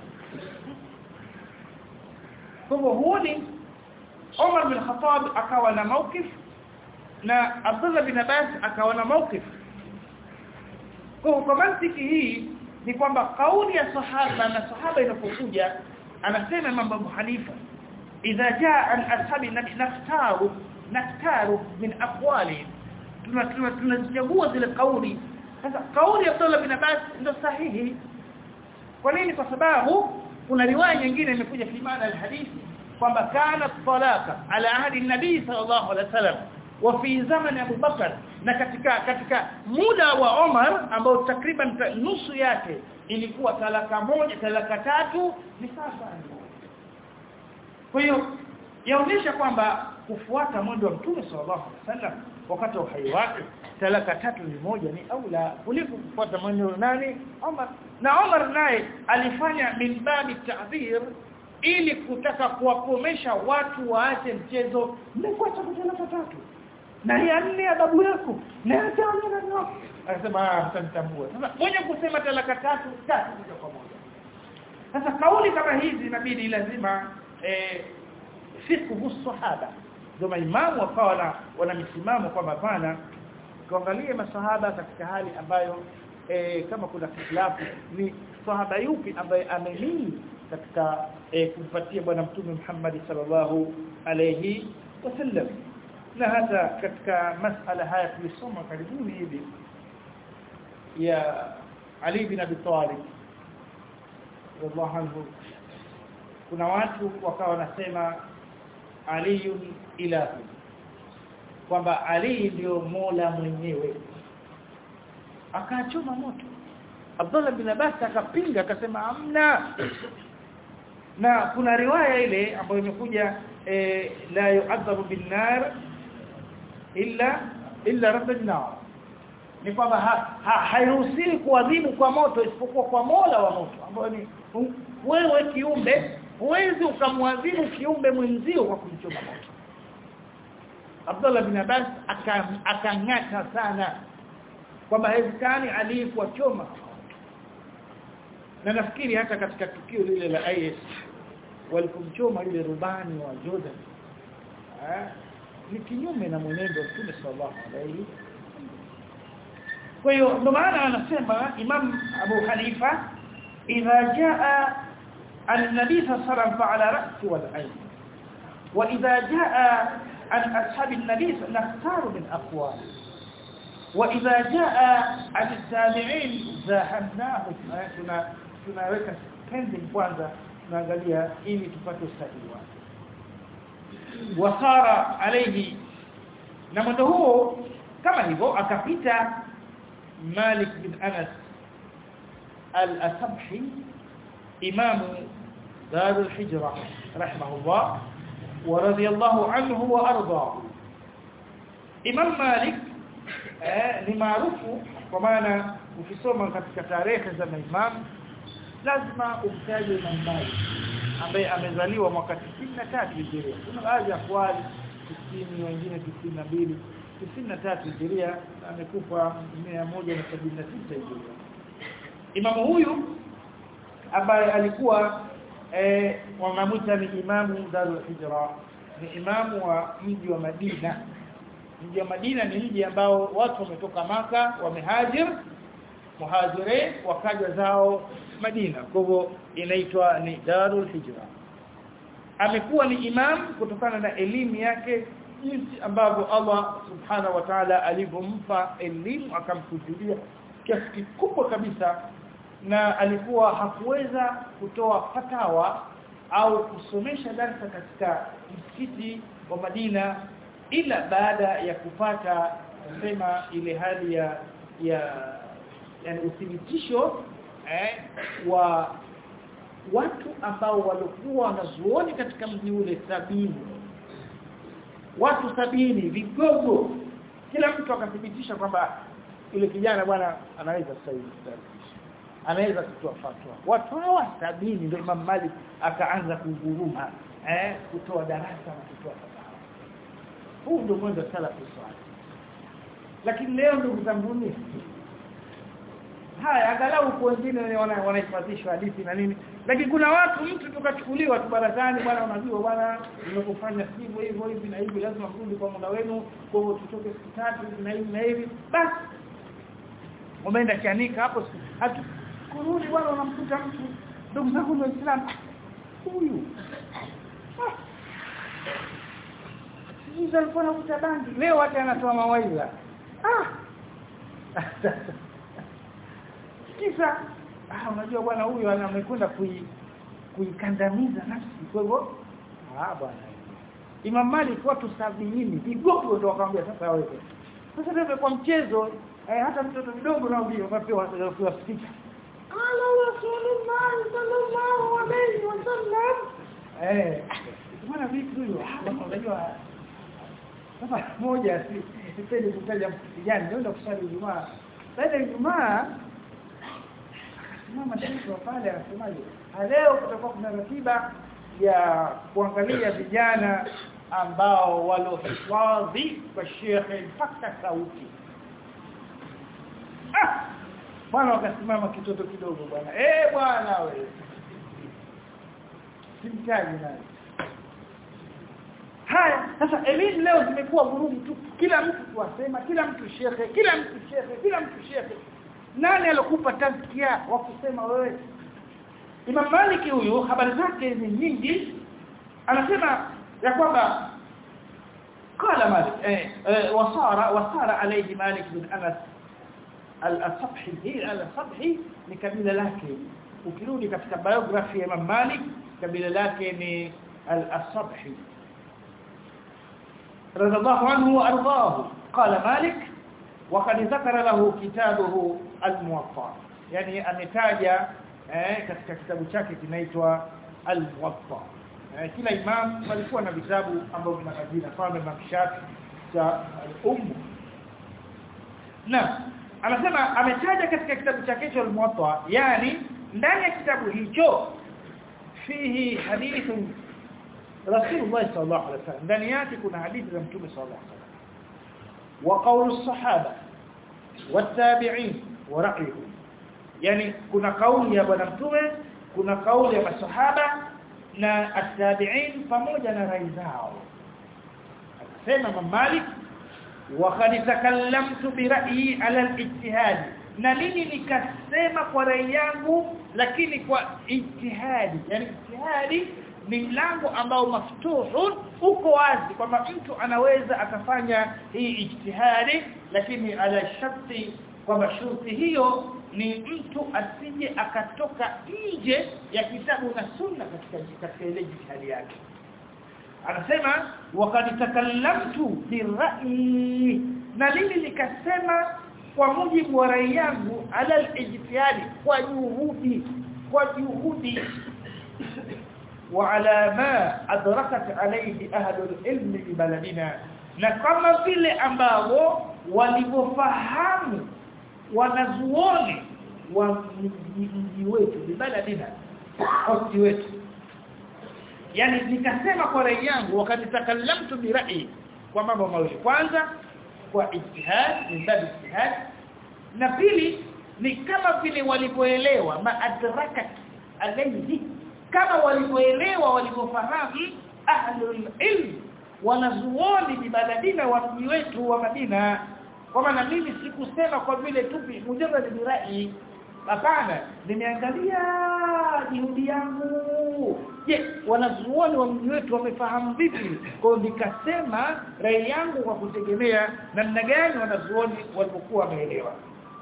kwa hivyo huoni Umar bin Khattab akawa na mawkif na Abdullah bin Abbas akawa na mawkif kwa kwa mantiki hii ni kwamba kauli ya sahaba na sahaba inapokuja anasema Imam Abu Hanifa idha jaa an ashabi naftaru naftaru min aqwali tunachagua zile kauli sasa kauli ya Abdullah bin Abbas ndio sahihi kwa nini kwa sababu kuna riwaya nyingine imekuja fi maana alhadithi kwamba kana talaka ala ahdi nabii sallallahu alaihi wasallam wa fi zaman Abu Bakar na katika katika muda wa Omar ambao takriban nusu yake ilikuwa talaka moja talaka tatu ni sasa kwa hiyo yaonyesha kwamba kufuata mwendo wa Mtume sallallahu alaihi wasallam wakati wa uhai wake talaka tatu ni moja ni aula kuliko kufuata mwendo nani Omar na Omar naye alifanya min babi ta'dhir ili kutaka kuwakomesha watu waache mchezo mmefuata talaka tatu na ya nne ya babu yako na ya tano na nne akasema ah mtanitambua sasa mwenye kusema talaka tatu tatu moja kwa moja sasa kauli kama hizi inabidi lazima eh fiqhu sahaba ndio maimamu wakawa na wana misimamo kwamba pana tuangalie masahaba katika hali ambayo e, kama kuna khilafu ni sahaba yupi ambaye amenii katika e, kumpatia bwana mtume Muhammad sallallahu alayhi wasallam na hata katika masala haya tulisoma karibuni hivi ya Ali bin Abi Talib radhiallahu anhu kuna watu wakawa wanasema aliyun ilahu kwamba Ali ndio Mola mwenyewe akachoma moto Abdullah bin Abbas akapinga akasema amna na kuna riwaya ile ambayo imekuja e, la yu'adhabu bin nar illa illa rabbun nar ni kwamba ha, ha, hairuhusiwi kuadhibu kwa moto isipokuwa kwa Mola wa moto ambayo ni wewe kiumbe huwezi ukamwadhibu kiumbe mwenzio kwa kumchoma moto Abdullah bin Abbas akang'ata sana kwamba haiwezekani Ali kuwachoma na nafikiri hata katika tukio lile la IS walipomchoma yule rubani wa Jordan eh ni kinyume na mwenendo wa Mtume sallallahu alaihi kwa hiyo ndio maana anasema Imam Abu Hanifa idha jaa النبي صلى الله عليه وسلم فعلى رأس والعين وإذا جاء عن أصحاب النبي نختار من أقوال وإذا جاء عن التابعين زاحمناهم tuna tunaweka pending kwanza tunaangalia ili tupate usahihi wake wasara alayhi na mwendo huo kama hivyo akapita Malik bin Anas al-Asabhi imamu دار الحجرة رحمه الله ورضي الله عنه وأرضاه إمام مالك ni maarufu kwa maana ukisoma katika tarehe za maimam lazima umtaje Imam Malik ambaye amezaliwa mwaka 93 Hijria kuna baadhi ya kwali 90 wengine 92 93 Hijria amekufa 176 Hijria Imamu huyu ambaye alikuwa eh wanamuita ni imamu Darul Hijra ni imamu wa mji wa Madina mji wa Madina ni mji ambao watu wametoka maka wamehajir muhajire wakaja zao Madina kwa hivyo inaitwa ni Darul Hijra amekuwa ni imam kutokana na elimu yake jinsi ambavyo Allah subhanahu wa ta'ala alivyompa elimu akamkusudia kiasi kikubwa kabisa na alikuwa hakuweza kutoa fatawa au kusomesha darasa katika msikiti wa Madina ila baada ya kupata sema ile hali ya ya yani uthibitisho eh, wa watu ambao walikuwa wanazuoni katika mji ule sabini watu sabini vigogo kila mtu akathibitisha kwamba yule kijana bwana anaweza sasa hivi anaweza kutoa fatwa watu hawa sabini ndio Imam Malik akaanza kuguruma eh kutoa darasa na kutoa fatwa huu ndio mwanzo salafu swali lakini leo ndugu zanguni haya angalau kwa wengine wanahifadhishwa hadithi na nini lakini kuna watu mtu tukachukuliwa tu barazani bwana unajua bwana nimekufanya hivyo hivyo hivi na hivi lazima mrudi kwa muda wenu kwa hivyo tutoke siku tatu hivi na hivi na hivi basi umeenda kianika hapo hatu kurudi bwana unamkuta mtu ndugu zangu waislamu huyu sisi alikuwa anakuta bangi leo hata anatoa mawaidha ah kisa ah unajua bwana huyu amekwenda kui kuikandamiza nafsi kwa hivyo ah bwana Imam Malik watu sabini vigogo ndio wakamwambia sasa wewe sasa ndio kwa mchezo eh, hata mtoto mdogo nao ndio wapewa wapewa spika ala rasulullah sallallahu alayhi wasallam eh bwana vipi huyo unajua sasa moja sipendi kutaja kijana ndio kusali Ijumaa baada ya Ijumaa mama shekhi pale anasemaje leo kutakuwa kuna ratiba ya kuangalia vijana ambao walohifadhi kwa shekhe mpaka sauti ah bwana wakasimama kitoto kidogo bwana eh bwana wewe simtaji naye haya sasa elimu leo zimekuwa vurugu tu kila mtu kuwasema kila mtu shekhe kila mtu shekhe kila mtu shekhe nani alokupa tazkia wa kusema wewe Imam Malik huyu habari zake ni nyingi anasema ya kwamba قال مالك eh, وصار وصار عليه مالك بن انس al-Sabhi hii al-Sabhi ni kabila lake ukirudi katika biography ya Imam Malik kabila lake ni al-Sabhi رضي الله عنه وارضاه قال مالك وقد ذكر له كتابه الموطا يعني ametaja eh katika kitabu chake kinaitwa al-Muwatta eh, kila imam walikuwa na vitabu ambavyo vina majina kama Imam Shafi cha al-Umm na anasema ametaja katika kitabu chake cha al-Muwatta yani ndani ya kitabu hicho fihi hadithu Rasulullah sallallahu alaihi wasallam ndani yake kuna hadithi za Mtume sallallahu alaihi wasallam wa qawl as-sahaba wat-tabi'in wa ra'yuhum yani kuna kauli ya bwana mtume kuna kauli ya masahaba na at-tabi'in pamoja na rai zao akasema Imam Malik wa qad takallamtu bi ra'yi ala al-ijtihad na mimi nikasema kwa rai yangu lakini kwa ijtihadi yani ijtihadi ni mlango ambao maftuhun uko wazi kwamba mtu anaweza akafanya hii ijtihadi lakini ala sharti kwamba sharti hiyo ni mtu asije akatoka nje ya kitabu na sunna katika katika ile jihadi yake anasema waqad takallamtu birra'i na mimi nikasema kwa mujibu wa rai yangu ala al-ijtihadi kwa juhudi kwa juhudi وعلى ما أدركت عليه أهل العلم ببلدنا na kama vile ambao walivyofahamu wanazuoni wa mji wetu bibaladina mji wetu yani nikasema kwa rai yangu wakati takallamtu bi rai kwa mambo mawili kwanza kwa ijtihad min bab ijtihad na pili ni kama vile walivyoelewa maadrakat alayhi kama walivyoelewa walivyofahamu ahlul ilm wanazuoni bibaladina wa mji wetu wa Madina kwa maana mimi sikusema kwa vile tu mujarrad ni rai hapana nimeangalia juhudi yangu je wanazuoni wa mji wetu wamefahamu vipi kwa nikasema rai yangu kwa kutegemea namna gani wanazuoni walipokuwa wameelewa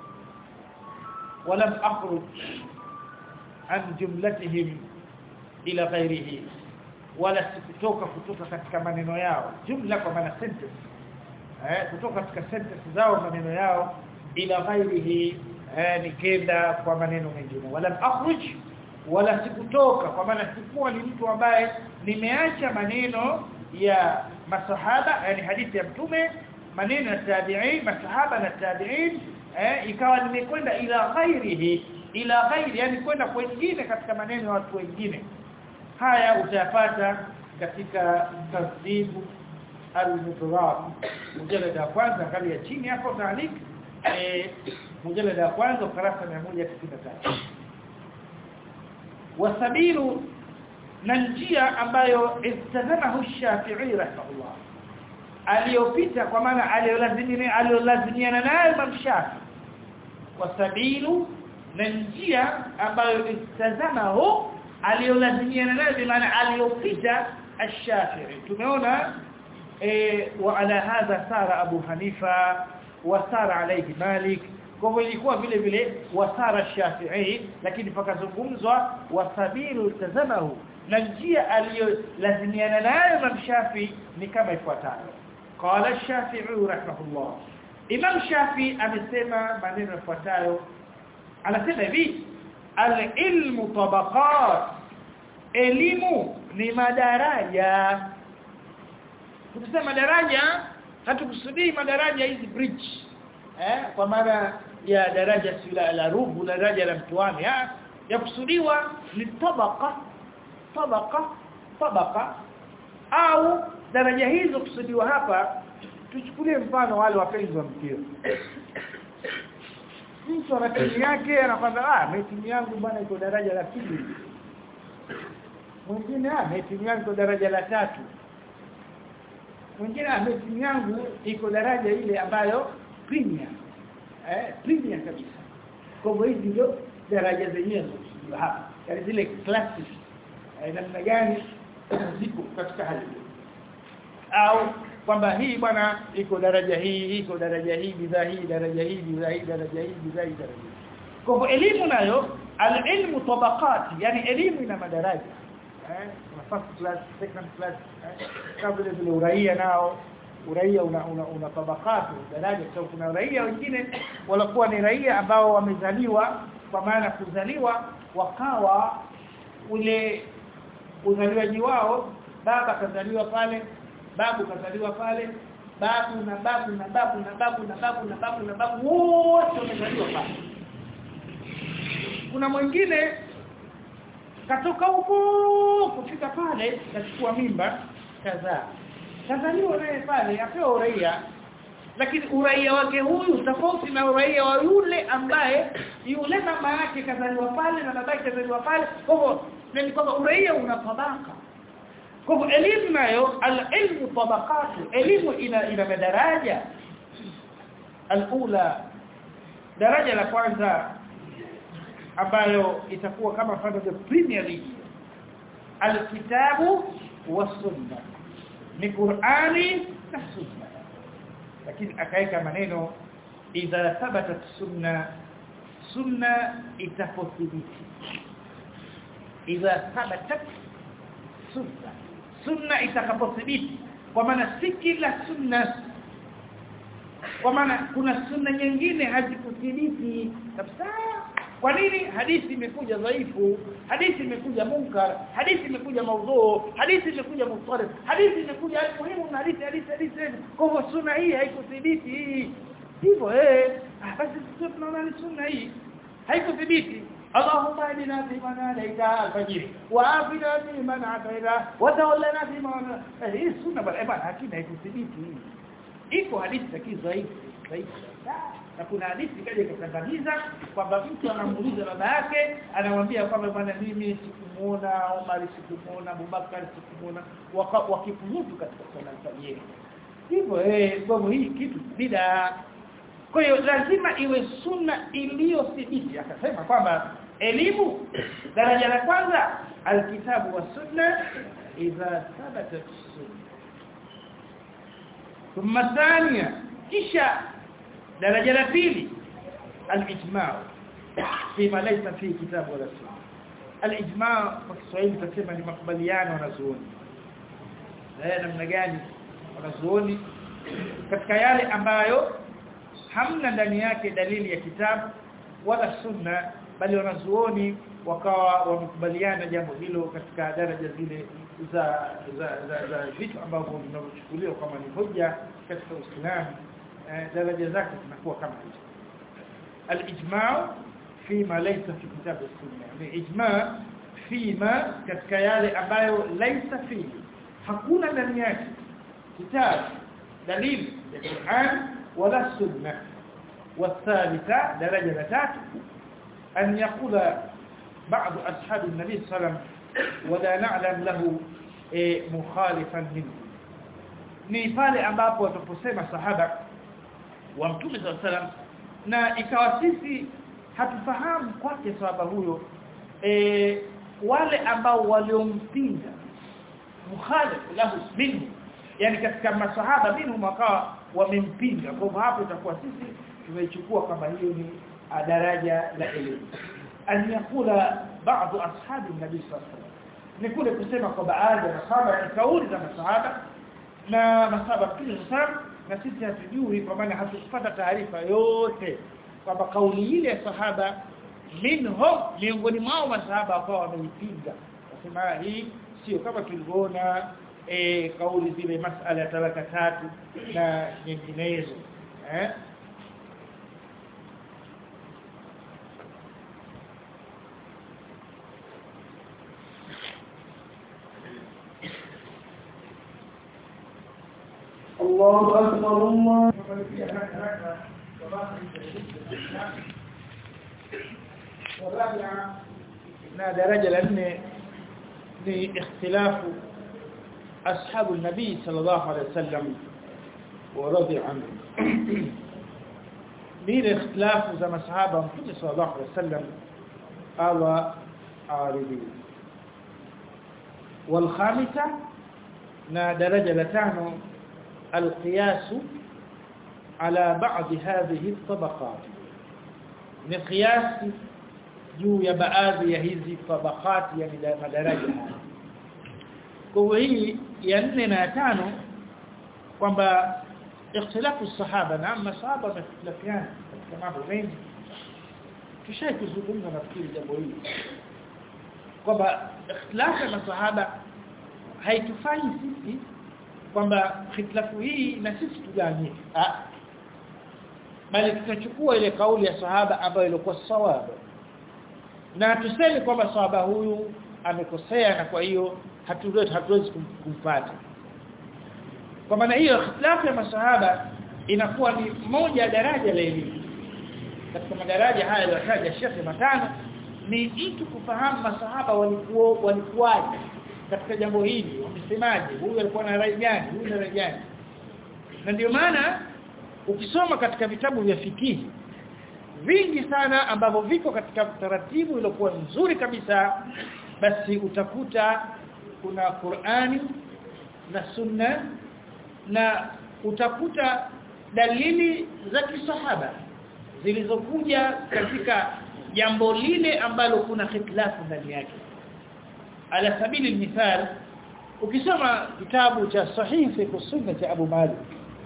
ولم اخرج عن جملتهم ila ghairihi wala sikutoka kutoka katika maneno yao jumla kwa maana sentence eh kutoka katika sentence zao maneno yao ila ghairihi eh nikenda kwa maneno mengine wala akhruj wala sikutoka kwa maana sikuwa ni mtu ambaye nimeacha maneno ya masahaba yani hadithi ya mtume maneno ya tabi'in masahaba na tabi'in eh ikawa nimekwenda ila ghairihi ila ghairi yani kwenda kwingine katika maneno ya watu wengine haya utayapata katika tasdibu al-mudrab mjalada ya kwanza kali ya chini hapo taalik eh mjalada ya kwanza ukurasa 193 wasabilu na njia ambayo istazamahu Shafi'i rahimahullah aliyopita kwa maana aliyolazimia aliyolazimiana naye Imam Shafi'i wasabilu na njia ambayo istazamahu aliyolazimiana nayo bi maana aliyopita ash-Shafi'i tumeona eh wa ala hadha sara Abu Hanifa wa sara alayhi Malik kwa hivyo ilikuwa vile vile wasara Shafi'i lakini pakazungumzwa wasabilu tazamahu na njia aliyolazimiana nayo Imam Shafi'i ni kama ifuatayo qala Shafi'i rahimahullah Imam Shafi'i amesema maneno yafuatayo anasema hivi al-ilmu tabaqat elimu ni madaraja tukisema daraja hatukusudii madaraja hizi bridge eh kwa maana ya daraja sila la rubu daraja la mtuani ya yakusudiwa ni tabaka tabaka tabaka au daraja hizo kusudiwa hapa tuchukulie mfano wale wapenzi wa mpira mtu ana timu yake anakwambia ah mimi timu yangu bwana iko daraja la pili mwingine ah mimi timu yangu iko daraja la tatu mwingine ah mimi timu yangu iko daraja ile ambayo premier eh premier kabisa kwa hivyo hizi ndio daraja zenyewe hapa yani zile classes eh, namna gani ziko katika hali au kwamba hii bwana iko daraja hii iko daraja hii bidhaa hii daraja hii bidhaa hii daraja hii bidhaa hii daraja kwa hivyo elimu nayo alilmu tabaqati yani elimu ina madaraja eh first class second class eh? kama vile vile uraia nao uraia una, una, una tabakati daraja kwa kuna raia wengine walikuwa ni raia ambao wamezaliwa kwa maana kuzaliwa wakawa ule uzaliwaji wao baba kazaliwa pale babu kazaliwa pale babu na babu na babu na babu na babu na babu na babu wote wamezaliwa pale kuna mwingine katoka huko kufika pale kachukua mimba kadhaa kazaliwa naye pale apewa uraia lakini uraia wake huyu tofauti na uraia wa yule ambaye yule mama yake kazaliwa pale na baba yake kazaliwa pale kwa hivyo ni kwamba uraia una tabaka kwa hivyo elimu nayo al-ilmu tabaqatu elimu ina ina madaraja al-ula daraja la kwanza ambayo itakuwa kama mfano the Premier League al-kitabu was-sunnah ni Qur'ani na sunna lakini akaeka maneno idha thabatat sunna sunna itapothibiti idha thabatat sunna sunna itakapothibiti kwa maana si kila sunna kwa maana kuna sunna nyingine hazikuthibiti kabisa kwa nini hadithi imekuja dhaifu hadithi imekuja munkar hadithi imekuja maudhu hadithi imekuja mutarif hadithi imekuja muhimu na hadithi hadithi hadithi kwa hivyo sunna hii haikuthibiti hii hivyo eh basi sisi tunaona ni sunna hii haikuthibiti اللهم اهدنا فيمن هديت الفجر وعافنا فيمن عافيت وتولنا فيمن hii sunna bali bwana hakina haikuthibiti iko hadithi za kidhaifu dhaifu na kuna hadithi kaja ikakandamiza kwamba mtu anamuuliza baba yake anamwambia kwamba bwana mimi sikumuona Omar sikumuona Abubakar sikumuona wakifunutu katika swala alfajiri hivyo eh bomu hii kitu bida kwa hiyo lazima iwe sunna iliyothibiti akasema kwamba elimu daraja la kwanza alkitabu wa sunna idha thabatat sunna thumma thania kisha daraja la pili al-ijma' fima laysa fi kitabu wala sunna al-ijma' kwa Kiswahili tutasema ni makubaliano wanazuoni eh namna gani wanazuoni katika yale ambayo hamna ndani yake dalili ya kitabu wala sunna bali wanazuoni wakawa wamekubaliana jambo hilo katika daraja zile za za za, za vitu ambavyo vinavyochukuliwa kama ni hoja katika Uislamu eh, daraja zake zinakuwa kama hizo al-ijma' fima laysa fi kitab sunna ni ijma' fima katika yale ambayo laysa fi hakuna ndani yake kitabu dalili ya Qur'an wala sunna والثالثه درجه ثالثه أن يقول بعض أصحاب النبي صلى الله عليه وسلم ولا نعلم له مخالفا منه ni pale ambapo wataposema sahaba wa mtume صلى الله عليه وسلم na ikawa sisi hatufahamu kwake sahaba huyo e, wale ambao waliompinga mukhalif lahu minhu yani katika masahaba minhum wakawa wamempinga kwa hivyo hapo itakuwa sisi tumeichukua kama hiyo ni daraja la elimu an yakula baadhi ashabi nabii sallallahu alaihi ni kule kusema kwa baadhi ya masahaba ni kauli za masahaba na masahaba pia sana na sisi hatujui kwa maana hatukupata taarifa yote kwamba kauli ile ya sahaba minhum miongoni mwao masahaba ambao wameipinga nasema hii sio kama tulivyoona e, kauli zile masala ya talaka tatu na nyinginezo eh الله أكبر الله na daraja la nne ni ikhtilafu ashabu nabii sallallahu alaihi wasallam wa radhi anhu ni ikhtilafu za masahaba mtume sallallahu alaihi wasallam Allah aridhi والخامسه na daraja la tano القياس على بعض هذه الطبقات ni qiyas juu ya baadhi ya hizi tabaqat yani madaraja kwa hii ya 4 na ya 5 kwamba ikhtilafu sahaba na masahaba wamekhtalafiana katika mambo mengi tushai kuzungumza nafikiri jambo hili kwamba ikhtilafu ya masahaba haitufanyi sisi kwamba khitlafu hii na sisi tuganie ah bali tunachukua ile kauli ya sahaba ambayo ilikuwa sawabu na tuseme kwamba sahaba huyu amekosea na kwa hiyo hatuwezi hatuwezi kumpata kwa maana hiyo khitlafu ya masahaba inakuwa ni moja ya daraja la elimu katika madaraja haya yaliyotaja Sheikh matano ni mtu kufahamu masahaba walikuwa walikuwaje katika jambo hili wamesemaje huyu alikuwa na rai gani huyu na rai gani na ndio maana ukisoma katika vitabu vya fikihi vingi sana ambavyo viko katika taratibu iliyokuwa nzuri kabisa basi utakuta kuna Qur'ani na Sunna na utakuta dalili za kisahaba zilizokuja katika jambo lile ambalo kuna khitlafu ndani yake ala sabili mithal ukisoma kitabu cha sahihi kwa sunna cha Abu Malik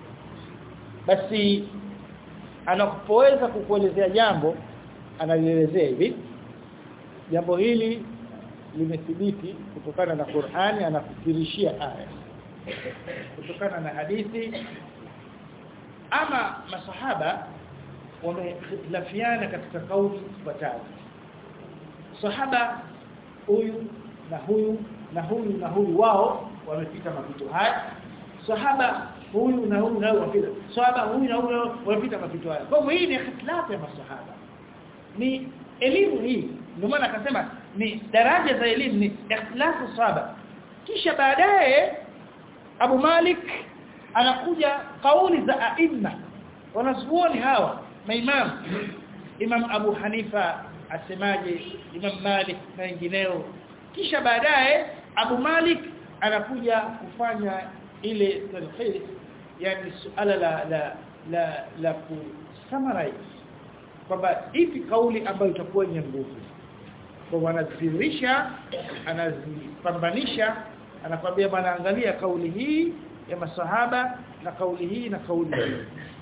basi anapoweza kukuelezea jambo analielezea hivi jambo hili limethibiti kutokana na Qur'ani anafikirishia aya kutokana na hadithi ama masahaba wamehitilafiana katika kauli zifuatazo sahaba huyu na huyu na huyu na huyu wao wamepita mapito haya sahaba huyu na huyu na huyu wapita sahaba huyu na huyu wapita mapito haya kwa hivyo hii ni ikhtilafu ya masahaba ni elimu hii ndio maana akasema ni daraja za elimu ni ikhtilafu sahaba kisha baadaye Abu Malik anakuja kauli za aima wanazuoni hawa maimam Imam Abu Hanifa asemaje Imam Malik na wengineo kisha baadaye Abu Malik anakuja kufanya ile talhis yani suala la la la, la kusummarize kwamba ipi kauli ambayo itakuwa yenye nguvu kwa wanadhihirisha anazipambanisha anakwambia bwana angalia kauli hii ya masahaba na kauli hii na kauli hii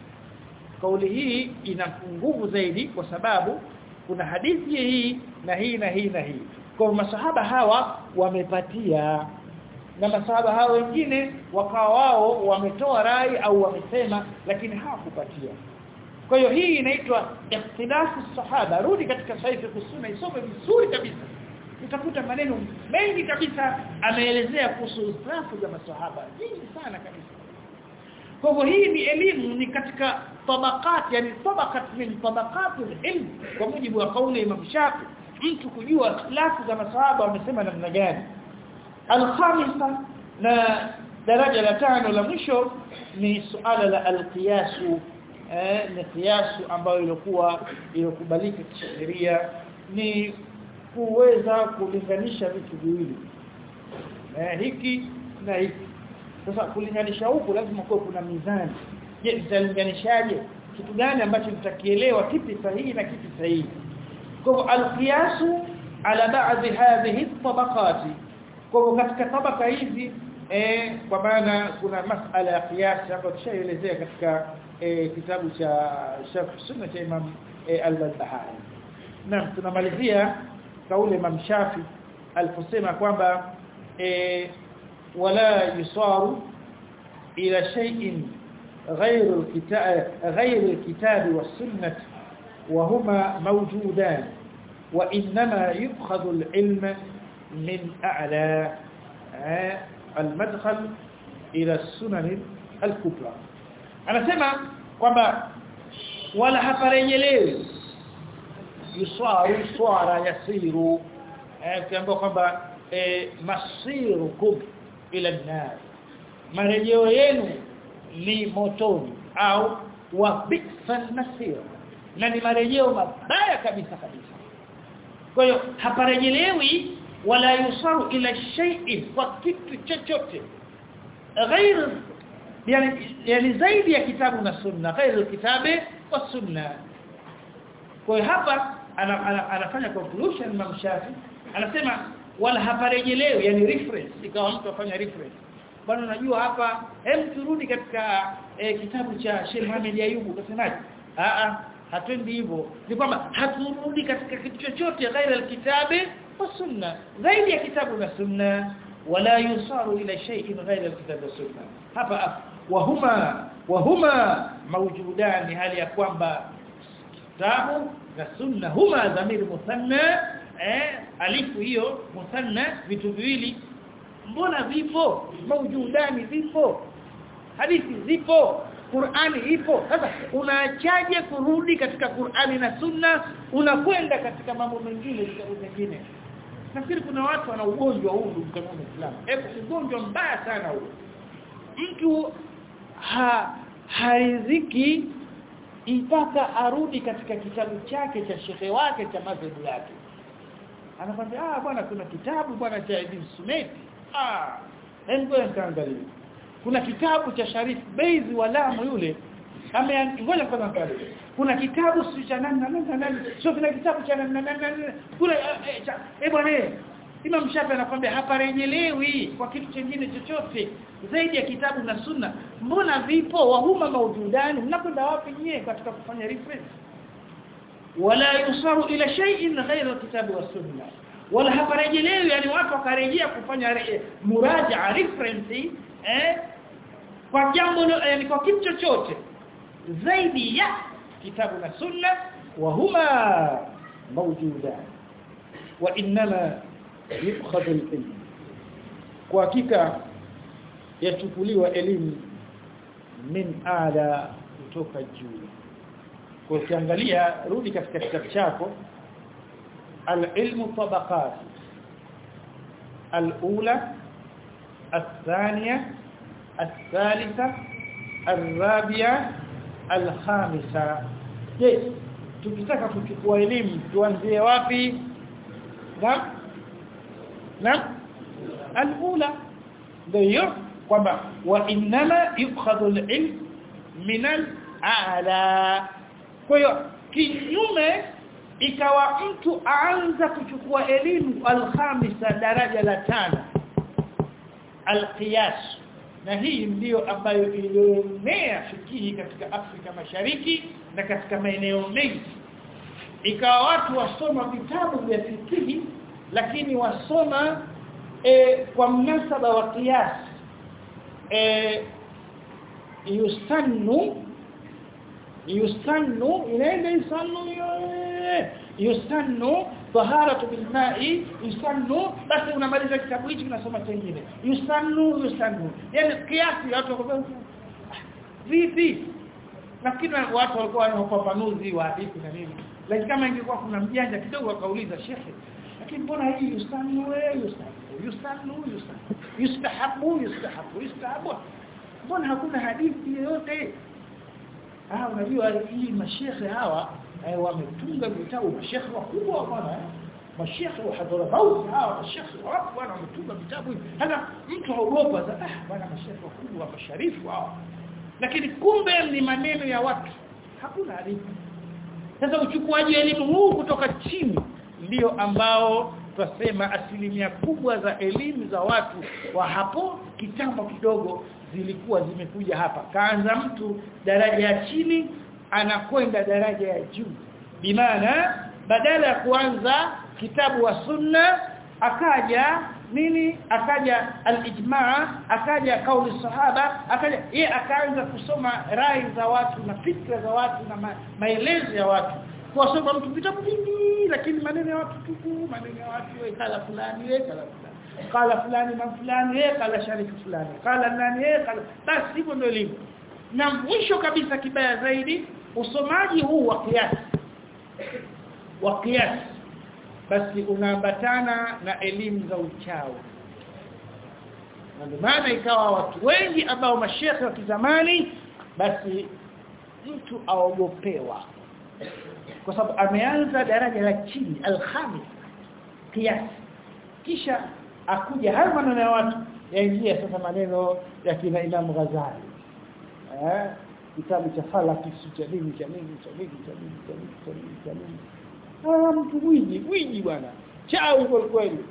kauli hii ina nguvu zaidi kwa sababu kuna hadithi hii na hii na hii na hii kwa masahaba hawa wamepatia na masahaba hao wengine wakawa wao wametoa rai au wamesema lakini hawakupatia kwa hiyo hii inaitwa ikhtilafu sahaba rudi katika saifu kusuna isome vizuri kabisa utakuta maneno mengi kabisa ameelezea kuhusu ikhtilafu za masahaba nyingi sana kabisa kwa hivyo hii ni elimu ni katika tabakat yani tabakat min tabakat ilm kwa mujibu wa kauli ya Imam Shafi mtu kujua ikhtilafu za masahaba wamesema namna gani alkhamisa na daraja la tano la mwisho ni suala la alqiyasu eh, ni kiasu ambayo ilikuwa iliyokubalika kisheria ni kuweza kulinganisha vitu viwili eh, hiki na hiki sasa kulinganisha huku lazima kuwe kuna mizani je nitalinganishaje kitu gani ambacho nitakielewa kipi sahihi na kipi sahihi kwa hivyo alqiyasu ala ba'dhi hadhihi tabaqati kwa hivyo katika tabaka hizi eh kwa maana kuna masala ya qiyas ambayo tushaelezea katika eh, kitabu cha Sheikh Sunna cha Imam eh, Al-Barbahari na tunamalizia kauli Imam Shafi aliposema kwamba eh, wala yusaru ila shay'in غير الكتاب غير الكتاب والسنه وهما موجودان وانما يؤخذ العلم من اعلى المدخل الى السنن الكبرى anasema kwamba wala haparejelewi yuswaru swara yasiru eh kiambiwa kwamba eh, masirukum ila nar marejeo yenu ni motoni au wa bi'sal masir na ni marejeo mabaya kabisa kabisa kwa hiyo haparejelewi wala yusaru ila shay'in kwa kitu chochote غير yani yani zaidi ya kitabu na sunna غير الكتاب والسنه kwa hiyo hapa ana, ana, anafanya conclusion Imam Shafi anasema wala haparejelewi yani reference ikawa mtu afanya reference bwana unajua hapa hem turudi katika eh, kitabu cha Sheikh Muhammad Ayubu kasemaje a a hatuendi hivyo ni kwamba haturudi katika kitu chochote ghaira alkitabi wa sunna zaidi ya kitabu na sunna wala yusaru ila shay'in ghaira alkitabi wa sunna hapa wahuma wahuma mawjudani hali ya kwamba kitabu na sunna huma dhamiri muthanna eh alifu hiyo muthanna vitu viwili mbona vipo maujudani vipo hadithi zipo Qur'ani ipo sasa unaachaje kurudi katika Qur'ani na Sunna unakwenda katika mambo mengine vitabu vingine nafikiri kuna watu wana ugonjwa huu ndugu kama Muislamu hebu ugonjwa mbaya sana huu mtu ha hariziki mpaka arudi katika kitabu chake cha shekhe wake cha madhehebu yake anakwambia ah bwana kuna kitabu bwana cha Ibn Sumeti ah hebu nikaangalia kuna kitabu cha Sharif Beizi wa Lamu yule ameangoja kwanza angalia kuna kitabu si cha nani na nani na nani sio kuna kitabu cha nani na nani na nani kuna eh bwana Imam Shafi anakuambia haparejelewi kwa kitu kingine chochote zaidi ya kitabu na sunna mbona vipo wahuma maujudani mnakwenda wapi nyie katika kufanya reference wala yusaru ila shay'in ghayra alkitabi was sunna wala haparejelewi yani watu wakarejea kufanya re, muraja'a reference eh kwa jambo yani kwa kitu chochote zaidi ya kitabu na sunna wa huma mawjudan wa inma yukhadhu al-ilm kwa hakika yachukuliwa elimu min ala kutoka juu kwa ukiangalia rudi katika kitabu chako al-ilmu tabaqat al-ula الثانية الثالثة الرابعة الخامسة je tukitaka kuchukua elimu tuanzie wapi na na al-ula ndio kwamba wa inma yukhadhu al-ilm min al-a'la kwa hiyo kinyume ikawa mtu aanza kuchukua elimu al-khamisa daraja la tano al-qiyas na hii ndiyo ambayo ilionea fikihi katika Afrika Mashariki na katika maeneo mengi ikawa watu wasoma vitabu vya fikihi lakini wasoma e, kwa mnasaba wa qiyas e, yusannu yusannu inaenda yusannu yusannu taharatu bilma'i yusannu basi unamaliza kitabu hichi unasoma kingine yusannu yusannu yani kiasi watu wako vipi lakini watu walikuwa wana ufafanuzi wa hadithi na nini lakini kama ingekuwa kuna mjanja kidogo akauliza shekhe lakini mbona hii yusannu wewe yusannu yusannu yusannu yustahabu yustahabu yustahabu mbona hakuna hadithi yoyote ah unajua hii mashekhe hawa eh, wametunga vitabu mashekhe wakubwa bwana eh? mashekhe wa Hadramaut hawa mashekhe wapo bwana wametunga vitabu hivi hata mtu haogopa sasa ah bwana mashekhe wakubwa masharifu hawa lakini kumbe ni maneno ya watu hakuna hadithi sasa uchukuaji elimu huu kutoka chini ndio ambao twasema asilimia kubwa za elimu za watu wa hapo kitambo kidogo zilikuwa zimekuja hapa kaanza mtu daraja ya chini anakwenda daraja ya juu bimaana badala ya kuanza kitabu wa sunna akaja nini akaja al-ijma akaja kauli sahaba akaja yeye akaanza kusoma rai za watu na fikra za watu na ma, maelezo ya watu kuwasoma mtu vitabu vingi lakini maneno ya watu tupu maneno ya watu wewe kala fulani wewe kala fulani kala fulani na fulani yeye kala shariki fulani kala nani yeye kala basi hivyo ndio elimu na mwisho kabisa kibaya zaidi usomaji huu wa kiasi wa kiasi basi unaambatana na elimu za uchawi na ndio maana ikawa watu wengi ambao mashekhe wa kizamani basi mtu aogopewa kwa sababu ameanza daraja la chini al-khamis kiasi kisha akuja hayo maneno ya watu yaingia sasa maneno ya kina Imam Ghazali eh kitabu cha falaki cha nini cha nini cha nini cha nini cha nini cha nini cha nini ah mtu gwiji gwiji bwana chao kwa kweli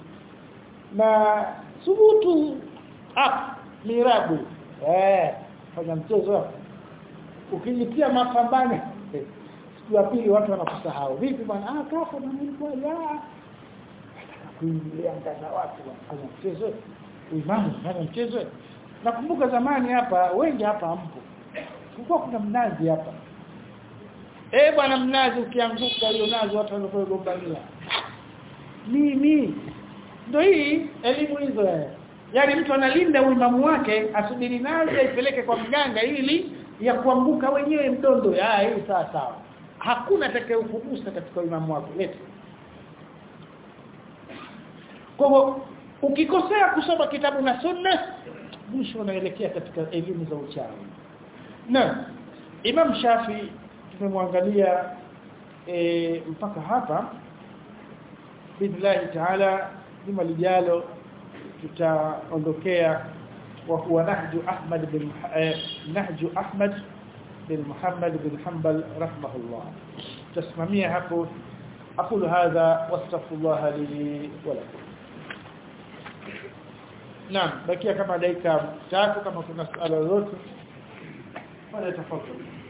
na subutu ah mirabu eh fanya mchezo hapo ukijitia mapambano siku ya pili watu wanakusahau vipi bwana ah kafa na nilikuwa ya kuingilia ndani watu wanafanya mchezo imamu fanya mchezo nakumbuka zamani hapa wengi hapa hampo kulikuwa kuna mnazi hapa eh bwana mnazi ukianguka hiyo nazi watu wanapogombania mimi ndio hii elimu hizo eh yani mtu analinda uimamu wake asubiri nazi aipeleke kwa mganga ili ya kuanguka wenyewe mdondo ah hii sawa sawa hakuna atakayekugusa katika imamu wako leta kwa hivyo ukikosea kusoma kitabu na sunna mwisho unaelekea katika elimu za uchawi na Imam Shafi tumemwangalia e, mpaka hapa billahi taala juma lijalo tutaondokea wa huwa nahju Ahmad bin eh, nahju Ahmad bin Muhammad bin Hanbal rahimahullah tasimamia hapo أقول هذا واستغفر الله لي ولكم نعم بقي كما dakika tatu kama kuna swala lolote wala tafadhali